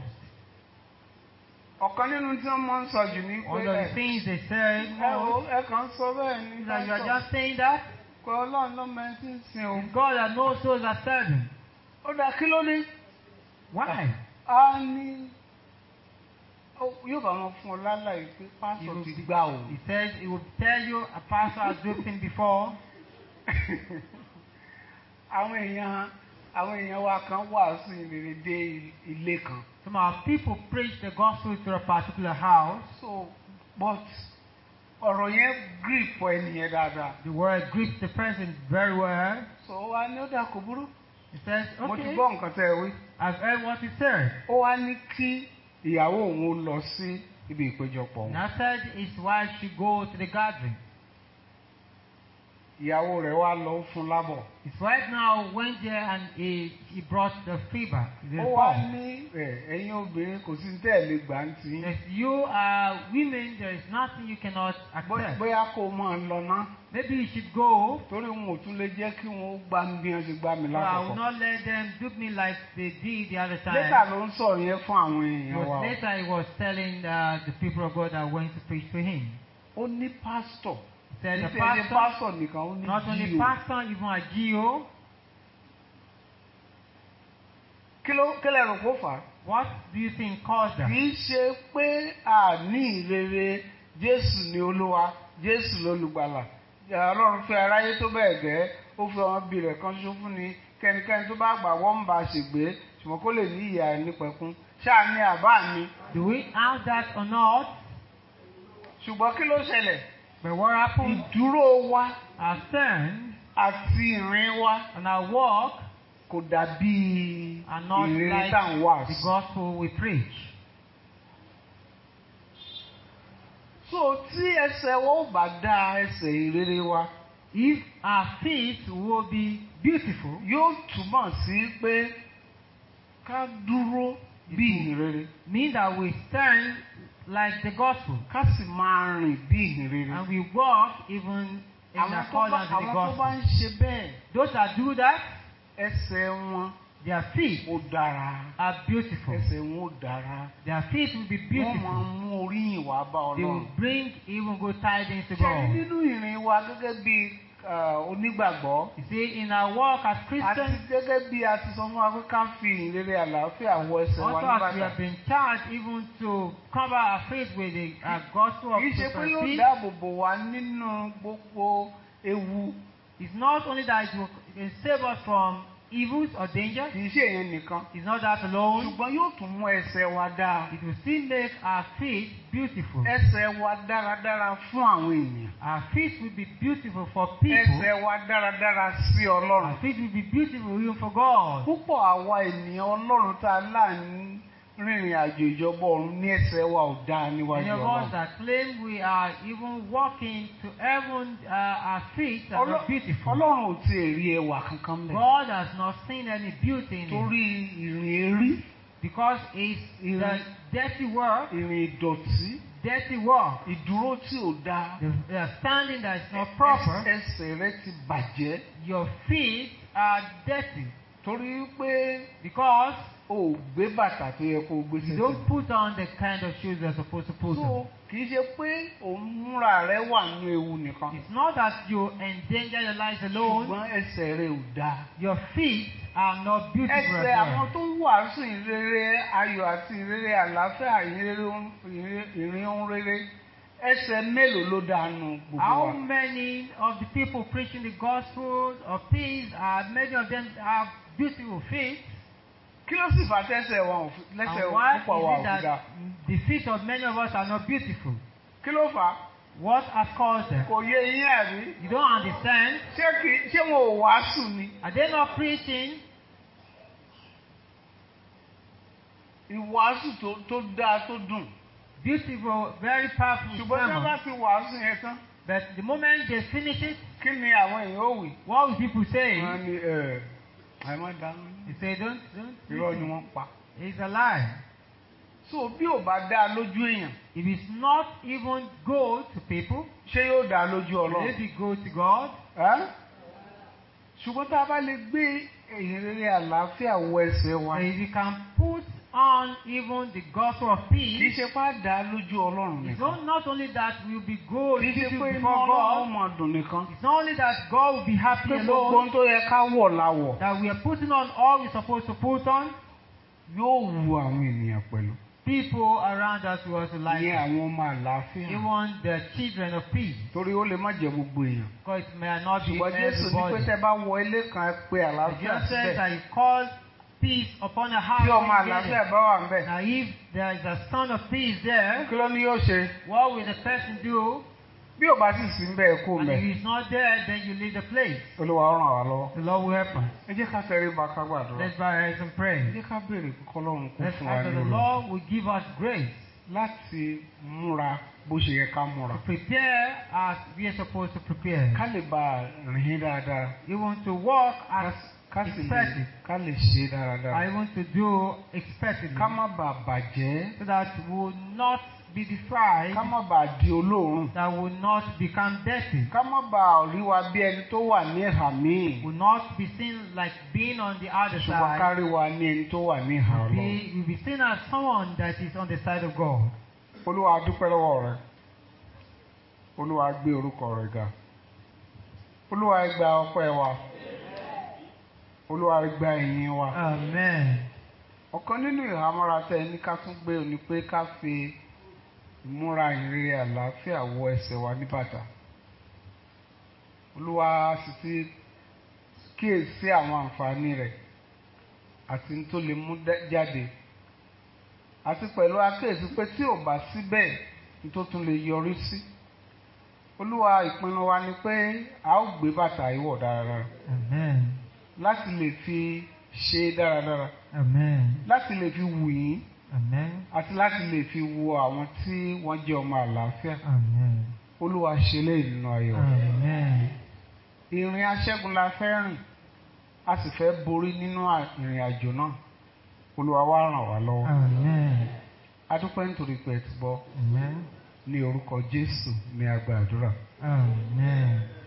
ọ̀kan nínú tí wọ́n máa ń sọ jù ní pé One of the ẹ things they say ẹ wo most ẹ kàn ń sọ bẹ́ẹ̀ ni is that you are pásítọ̀, just saying that pé ọlọ́run ló mẹ́rin tí ń sin o. it's God that knows those are serving. ó dá kí ló dé? Why? a ní ó- yóò bá wọn fún ọ lálàyé pé He pásítọ̀ will ti be- gbà o. He says he will tell you a pastor has duped him before. àwọn èèyàn àwọn èèyàn wa kan wàásù ìrere dé ilé kan. Some of our people preach the gospel to a particular house. so but ọ̀rọ̀ yẹn grip ẹnìyẹn dáadáa. The word grips the person very well. so wa ní ó dà kó burú. He says, mo ti okay, gbọ́ nǹkan tẹ́ ẹ wí. I've heard what he said. ó wá ní kí ìyàwó òun ó lọ sí ibi ìpéjọpọ̀ And wọn. I said his wife should go to the gathering. ìyàwó rẹ̀ wá lọ fún lábọ̀. His wife now went there and he, he brought the fever. The ó wá form. ní ẹ, ẹ̀yin obìnrin kò sí tẹ́ ẹ̀ lè gbà ń tì í. If you are women, there is nothing you cannot Bó- accept. bóyá kó o máa lọ ná Maybe you should go, torí wọn ò tún lè jẹ́ kí wọ́n gbá mi bí wọ́n ṣe gbá mi but I will lákòókò. not let them dupe me like they did the other time. lẹ́tà ló ń sọ̀rọ̀ yẹn fún àwọn It èèyàn wa. was o. later he was telling uh, the people of God that went to preach to him. ó ní pásítọ̀ He said the Kì í ṣe pastor, pásítọ̀ nìkan ó ní not only jíò. pastor, even a GO. kí ló kí lẹ rò kó fà á. What do you think caused that? kì í ṣe pé àní ìrere jésù ni olúwa jésù lolùgbàlà ọlọ́run fẹ́ aráyé tó bẹ́ẹ̀ gẹ́ ó fi ọmọ bí rẹ̀ kan ṣoṣo fún ni kẹ́nikẹ́ni tó bá gbà wọ́n ń bá a ṣègbè ṣùgbọ́n kó lè ní ìyá ẹ̀ nípẹ̀kún ṣáà ní àbá mi Do we have that or not? ṣùgbọ́n kí ló ṣẹlẹ̀ But what happened? ìdúró wa Our stand àti ìrìn wa and our walk kò dàbí are not ìrere like tá à ń wà the sí. gospel we preach. so tí ẹsẹ̀ wa ò bá dá ẹsẹ̀ ìrere wa If our feet will be beautiful, yóò túmọ̀ sí pé ká dúró bí ìrere mean that we stand like the gospel ká sì máa rìn bí ìrere. and we walk even in àwọn tó bá accordance with the àwọn tó bá gospel. ń ṣe bẹ́ẹ̀ Those that do that, ẹsẹ̀ wọn their feet ó dára are beautiful. ẹsẹ̀ wọn ó dára Their feet will be wọ́n máa beautiful. mú oríyìn wá bá They will ọlọ́run. bring even good tidings to ṣe God. nínú ìrìn wa gẹ́gẹ́ bí ah, onígbàgbọ́ You see, in our walk as àti Christians, gẹ́gẹ́ bí a ti sọ fún wa pé ká fi ìrere àlàáfíà wọ ẹsẹ̀ wa also ní as we bàtà. have been charged even to cover our faith with the uh, gospel of kì í ṣe pé yóò prosperity, dáàbò bò wá nínú gbogbo ewu it's not only that it will it can save us from evils or dangers, kì í ṣe èyàn nìkan it's not that alone. ṣùgbọ́n yóò tún mú ẹsẹ̀ wa dáa It will still make our feet beautiful. ẹsẹ̀ wa dáradára fún àwọn ènìyàn Our feet will be beautiful for people. ẹsẹ̀ wa dáradára sí ọlọ́run. Our feet will be beautiful even for God. púpọ̀ àwa ènìyàn ọlọ́run tá a láàánú rìnrìn àjò ìjọba ọ̀run ní ẹsẹ̀ wa ò dáa Many níwájú of us ọlọ́run. that claim we are even walking to heaven, uh, our feet are Ọlọ́- not beautiful. ọlọ́run ò tiẹ̀ rí ẹwà kankan mẹ́. God has not seen any beauty in it torí ìrìn erí because it's the dirty work, ìrìn ìdọ̀tí dirty work, ìdúró tí ò dáa the, the standing that is not proper. ẹsẹ̀ rẹ ti bàjẹ́ Your feet are dirty torí pé because o ò gbé bàtà tó yẹ kó o gbé you sẹ́sẹ̀. don't put on the kind of shoes you're supposed to put on. so kì í ṣe pé òun múra rẹ wà nínú ewu nìkan It's not that you endanger your life alone. ṣùgbọ́n ẹsẹ̀ rẹ ò dáa. Your feet are not beautiful ẹsẹ̀ as àwọn well. tó ń wàásù ìrere ayọ̀ àti ìrere àlàáfíà ìrere ohun- ìrìn- ìrìn ohun rere ẹsẹ̀ mélòó ló dànù gbogbo How wa. many of the people preaching the gospel of peace are many of them have beautiful feet? kí ló sì fà tẹ́sẹ̀ wa ò fi- And lẹ́sẹ̀ why púpọ̀ wa ò is it fi that dá. the feet of many of us are not beautiful? kí ló fà á What has caused them? kò yé yín àbí. You don't understand. ṣé kì í ṣé wọn ò wàásù ni. Are they not preaching? ìwàásù tó tó dáa tó dùn. Beautiful, very powerful ṣùgbọ́n tí wọ́n bá sermon. ti wàásù yẹn tán But the moment they finish it, kí ni àwọn èèyàn ó wì. what will people say? wọ́n ní ẹ̀ àìmọ́ dáná. They say, don't, don't. irọ́ ni listen. wọ́n pa. It's a lie. so bí ò bá dáa lójú èèyàn If it's not even good to people, ṣé yóò dáa lójú will ọlọ́run. it be good to God? Ẹ́? ṣùgbọ́n tá a bá lè gbé ìrere àlàáfíà wọ ẹsẹ̀ wa If you can put on even the gospel of kì í peace, ṣe pé á dáa lójú ọlọ́run it's nìkan not, not only that we'll be good kì í ṣe beautiful pé inú before ọlọ́run God, máa dùn nìkan it's not only that God will be happy pé gbogbo alone, ohun tó yẹ ká wọ̀ la wọ̀ that we are putting on all we're supposed to put on. yóò wu àwọn ènìyàn pẹ̀lú People around us will also like ìyẹn it. àwọn ọmọ àlàáfíà even the children of peace, torí ó lè má jẹ gbogbo èèyàn because it may not be ṣùgbọ́n Jésù ní pé everybody. tẹ́ bá wọ ilé kan ẹ pé àlàáfíà Jesus says síbẹ̀ that He calls peace upon a house. tí ọmọ when you get àlàáfíà it. bá wà ń bẹ̀ Now, if there is a son of peace there, kí ló ní yóò ṣe what will the person do? bí ò bá sì sí ń bẹ̀ kó And mẹ́ if he's not there, then you leave the place. Olúwa ó ràn wá lọ́wọ́ The Lord will help us. ẹ jẹ́ ká tẹrí ba ká gbàdúrà Let's bow our heads and ẹ pray. jẹ́ ká béèrè kọ́lọ́run kó Let's fún wa ask ní that the olùkọ́. Lord will give us grace. láti múra bó ṣe yẹ ká múra. To prepare as we are supposed to prepare. ká lè bá a rìn dáadáa. Even to walk ká as ká sì lè expected. ká lè ṣe I dáadáa. want to do expectedly. ká má bàa bàjẹ́. So that we will not be defiled. ká má bàa di olóòórùn. That will not become dirty. ká má bàa rí wa bí ẹni tó wà ní ìhà míì. Will not be seen like being on the other ṣùgbọ́n ká side. rí wa ní ẹni tó wà ní ìhà ọlọ́run. Be, will be seen as someone that is on the side of God. olúwa a dúpẹ́ lọ́wọ́ rẹ olúwa gbé orúkọ rẹ ga olúwa ẹ gba ọpẹ́ wa olúwa ẹ gba ìyìn wa Amen. ọ̀kan nínú ìhámọ́ra tẹ ní ká tún gbé ni pé ká fi ìmúra ìrere àlàáfíà wọ ẹsẹ̀ wa ní bàtà olúwa sì ti kíyèsí àwọn àǹfààní rẹ̀ àti ní tó lè mú dá- jáde àti pẹ̀lú akéèsí pé tí ò bá síbẹ̀ ní tó tún lè yọrí sí olúwa ìpinnu wa ni pé a ó gbé bàtà yìí wọ̀ dáradára Amen. láti lè fi ṣe é dáradára Amen. láti lè fi wù yín Amen. àti láti lè fi wo àwọn tí wọ́n jẹ́ ọmọ àlàáfíà Amen. olúwa ṣe léyìí nínú ayọ̀ Amen. ìrìn aṣẹ́gun la fẹ́ rìn a sì fẹ́ borí nínú à- ìrìn àjò náà olúwa wá ràn wá lọ́wọ́ Amen. a dúpẹ́ nítorí pé ẹ ti gbọ́ Amen. ní orúkọ jésù ní agbàdúrà Amen.